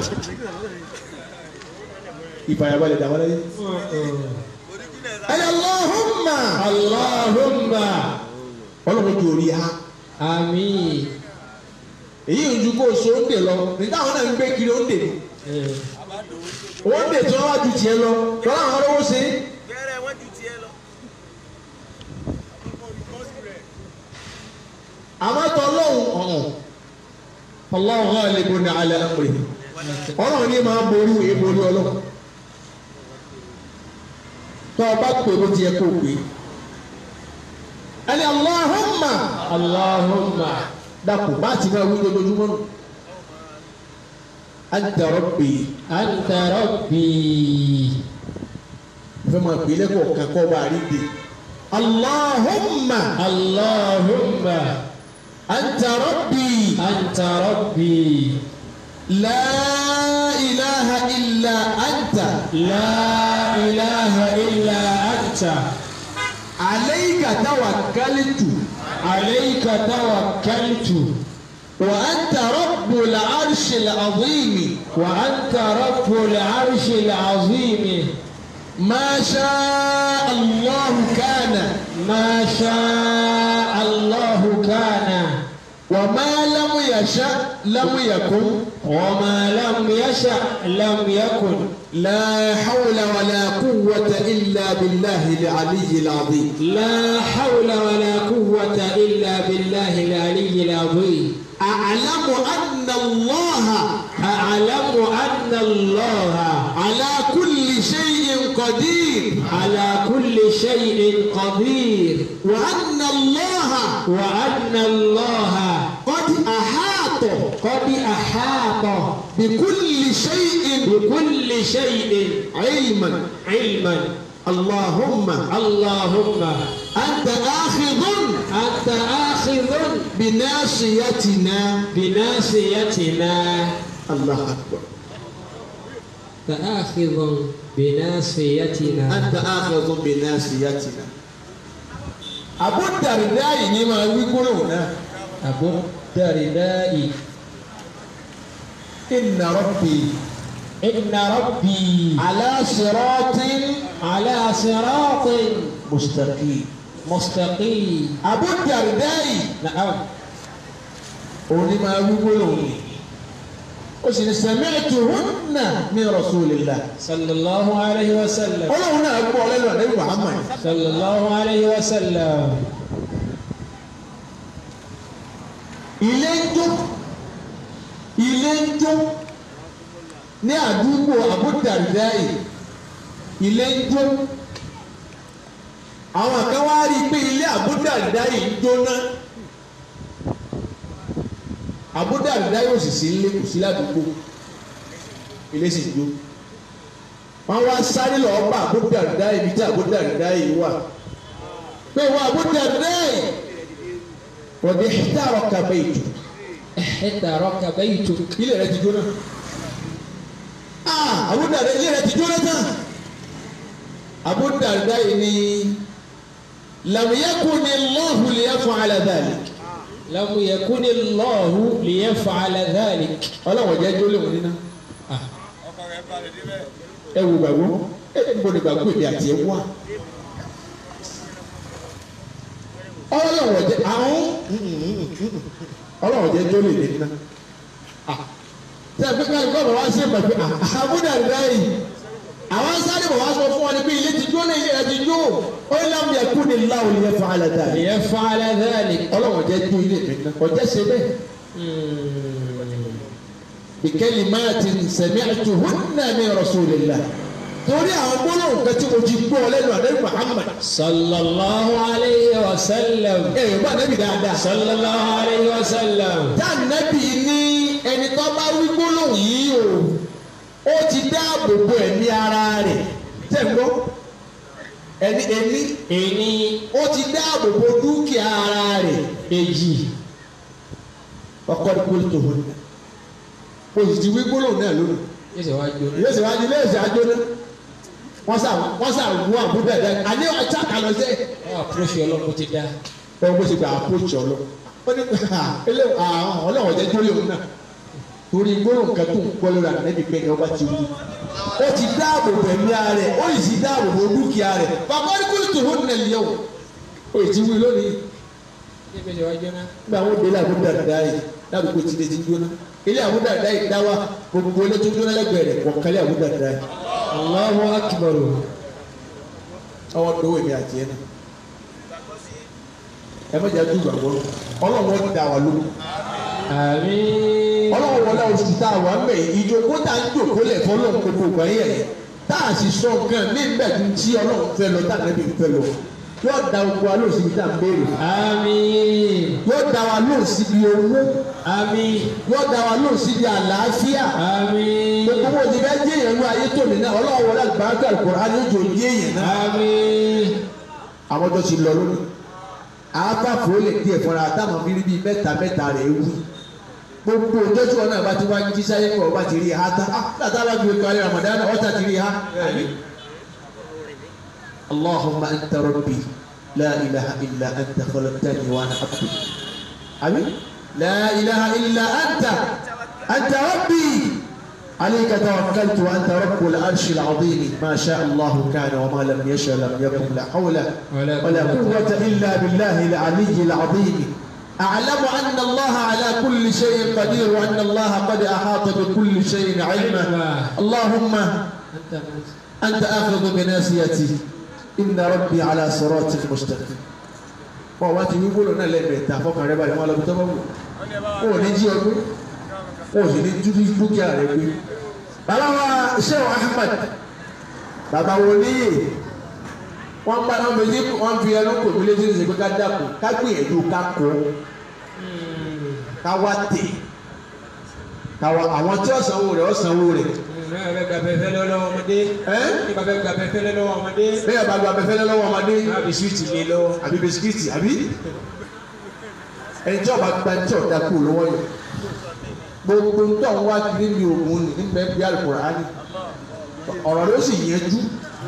ìfàyàbalẹ̀ dàwọn lẹ́yìn. ẹ̀yà Allahumma Allahumma. ọlọ́run ju orí ha Àmín. èyí ń ju kó o so ń dè lọ nígbà àwọn náà ń gbé kiri ó ń dè ní. ó ń dè tí wọ́n wá ju tiẹ̀ lọ lọ́la àwọn ọlọ́wọ́ ṣe é. Bẹ́ẹ̀rẹ̀ wọ́n ju tiẹ̀ lọ. àmọ́ tọ́ ọlọ́run ọ̀hún ọlọ́run hàn lè gbóni alẹ́ àpè ọlọ́run ní máa borí ìwé borí ọlọ́run tọ́ ọ bá pè bó ti yẹ kó o pè é ẹni Allahumma Allahumma. dàpọ̀ bá ti máa wí lójoojúmọ́ nù anta rabbi Anta rabbi. fẹ́ máa pè é lẹ́kọ̀ọ́ kankan bá a rí de Allahumma Allahumma. anta rabbi Anta rabbi. la ilaha illa anta. La ilaha illa anta. عليك توكلت عليك توكلت وأنت رب العرش العظيم وأنت رب العرش العظيم ما شاء الله كان ما شاء الله كان وما لم يشأ لم يكن وما لم يشأ لم يكن لا حول ولا قوة إلا بالله العلي العظيم لا حول ولا قوة إلا بالله العلي العظيم أعلم أن الله أعلم أن الله على كل شيء قدير على كل شيء قدير وأن الله وأن الله قد أحاط قد أحاط بكل شيء بكل شيء علما علما اللهم اللهم أنت آخذ أنت آخذ بناصيتنا بناصيتنا الله أكبر أنت آخذ بناصيتنا أنت آخذ بناصيتنا Abu Darda ni máa wí gbólóhùn náà أبو الدرداء inna rabbi إن ربي ala siratin على صراط mustaqim. مستقيم Abu Darda نعم òun ni máa wí gbólóhùn yìí ó sì ní sami'tuhunna min rasulillah صلى الله عليه وسلم ọlọ́run náà gbọ́ lẹ́nu àdéhùn Muhammad صلى الله عليه وسلم ilé ń jó ilé ń jó ní àdúgbò Abu Darda ilé ń jó àwọn kan wá rí i pé ilé Abu Darda yìí ń jóná Abu Darda yóò sì sí ilé kù sí ládùúgbò ilé sì jó wọn wá sáré lọ bá Abu Darda ibi tí Abu Darda yìí wà pé wọn Abu Darda yìí wọ́n di hítàrọ̀ kàbẹ́ ìtù احترق بيتك ilé rẹ ti jóná ah Abu Darda ilé rẹ ti jóná tán Abu Darda yìí ni lam yakuni Allahu liyaf'ala dhalik لم يكن الله ليفعل ذلك ọlọ́wọ́ jẹ́ jólè wọn níná آه. ẹ wò gbàgbọ́ ẹ ń bọ̀ ní gbàgbọ́ èdè àti ẹ wá ọlọ́wọ́ jẹ́ àwọn ọlọ́wọ́ jẹ́ jólè níná tẹ́ ẹ pé ká ẹ̀kọ́ bọ̀ wá sí ìgbàgbé Abu Darda yìí àwọn sáré bọ̀ wá sọ fún wọn ni pé ilé ti jóná ilé rẹ ti jó ó ní lam yakuni Allahu liyaf'ala dhalik ليفعل ذلك ọlọ́wọ́ jẹ́ jó ilé mi náà ọjọ́ ṣe bẹ́ẹ̀. بكلمات سمعتهن من رسول الله torí àwọn gbólóhùn kan tí mo ti gbọ́ lẹ́nu àdéhùn Muhammad صلى الله عليه وسلم ẹ yóò bá nẹ́bí dáadáa. صلى الله عليه وسلم tá nẹ́bí ní ẹni tó bá wí gbólóhùn yìí o ó ti dáàbò bo ẹ̀mí ara rẹ̀ tẹ̀ ń gbọ́ ẹni ẹni إني ó ti dáàbò bo dúkìá ara rẹ̀ èyí ọkọ ní kúlù tó wọn o sì ti wí gbólóhùn náà lónìí. يزواج ilé ìsèwájú ilé ìsèwájú ní wọ́n sà wọ́n sà wú àbúdá ẹ̀dá àní ọ̀tá kàlọ́ sí àpòròṣì ọlọ́run ti dá ẹ̀ bó ṣe gba àpòjì ọlọ́ ó ní ilé àwọn ọlọ́wọ́ jẹ́ jórí òun náà torí gbólóhùn kan tó ń gbọ́ lórí ànábì pé ní ọba ti wú ó ti dáàbò bò ẹ̀mí ara rẹ̀ ó sì dáàbò bò dúkìá rẹ̀ bàbá ní kúlù tó hún nàlẹ́ yẹ̀wò ó ti wú lónìí níbi ìṣèwájú náà nígbà wọn délé àbúdá ẹ̀dá yìí ládùúgbò tí lè ti jóná ilé àbúdá ẹ̀dá yìí dá wa gbogbo ilé tó jóná lẹ́gbẹ̀ẹ́ rẹ̀ wọ̀kálẹ̀ àbúdá ẹ̀dá yìí Allahu akbar ọwọ́ dọwọ́ èmi àti ẹ̀ náà ẹ mọ̀jà tó gbàgbọ́ ọlọ́run ó da wà lóko àmín ọlọ́run wọlé oṣù tá a wà ń bẹ̀ yìí ìjókòó tá a ń jòkó lẹ̀ fọlọ́run gbogbo ìgbà yẹn tá a sì sọ nǹkan ní ìgbàdú tí ọlọ́run fẹ́ lọ tá a nẹ́bí fẹ́ lọ yóò da gbogbo wa lóò síbi tá a ń béèrè àmín yóò da wa lóò síbi owó àmín yóò da wa lóò síbi àlàáfíà àmín gbogbo wo ti fẹ́ jẹ́ èèyàn ní ayé tòní náà ọlọ́run wọlé àgbàdo Al-Qur'an ní ojú òye èèyàn náà àmín àwọn tó ti lọ lónìí àáfàfò lè díẹ̀ fúnra táwọn fi rí bíi mẹ́ta mẹ́ta rẹ̀ wú gbogbo ìjọ́jú ọ̀nà àbá ti wá jí sáyé kọ̀ ọba ti rí ha tá a láti alájú ẹ̀kọ́ ayé Ramadan ọ̀tá ti rí ha. اللهم أنت ربي لا إله إلا أنت خلقتني وأنا عبدك أمين لا إله إلا أنت أنت ربي عليك توكلت وأنت رب العرش العظيم ما شاء الله كان وما لم يشاء لم يكن لا حول ولا ولا قوة قوة إلا بالله العلي العظيم أعلم أن الله على كل شيء قدير وأن الله قد أحاط بكل شيء علما اللهم أنت من أنت آخذ بناسيتي إن ربي على صراط مستقيم wọ́n wá ti wí gbólóhùn náà lẹ́ẹ̀mẹ́ta fọkàn rẹ balẹ̀ wọn lọ bí tọ́ bá wù wọn ò ní jí ọgbẹ́ wọn ò sì ní dúdú dúkìá rẹ gbé. bàbá wa Sheikh Ahmad bàbá wo níyè wọ́n bá wọn fi wọ́n fi ẹnu kò mí létí ṣe pé ká dàpọ̀ ká gbìyànjú ká kó ká wá tè ká wá àwọn tí ó sanwó rẹ̀ ó sanwó rẹ̀ náà bẹ gba fẹfẹ lọ́wọ́ ọmọdé ẹ́ ní bá bẹ gba fẹfẹ lọ́wọ́ ọmọdé bẹ́ẹ̀ bá gba abẹ́fẹ́lẹ́ lọ́wọ́ ọmọdé náà bí suwiti lé lọ́wọ́ àbí bisikíìtì àbí ẹni tí ọba gba tí ọ̀dà kú lọ́wọ́ yìí gbogbo ń tọ́ ń wá kiri ní ogun ní nígbà bí Al-Qur'ani ọ̀rọ̀ ló sì yẹjú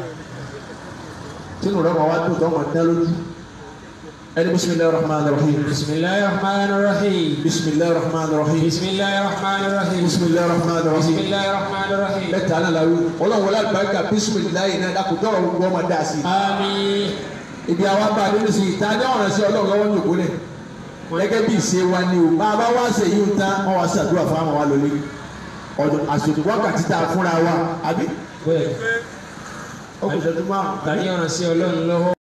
tínú rẹ̀ máa wá tó tọ́ máa dá lójú ẹni bisimilayi rahman rahim bisimilayi rahman rahim bisimilayi rahman rahim bisimilayi rahman rahim bisimilayi rahman rahim bisimilayi rahman rahim mẹ́ta náà la wí ọlọ́run wọlé àgbàkà bisimilayi náà dàkú tọrọ gbogbo ọmọ dá sí i àmín ibi àwa bá a nínú sí i ta ní ọ̀ràn sí ọlọ́run lọ́wọ́ ní òkúlẹ̀ gẹ́gẹ́ bí ìṣe wa ni o bá a bá wá ṣe yìí ń tán wọ́n wá ṣàdúrà fún àwọn wa lórí ọdún àsòtò wákàtí tá a fúnra wa àbí bẹ́ẹ̀ ó kò ṣẹ́jú márùn-ún tani ọ̀ràn sí ọlọ́run lọ́wọ́.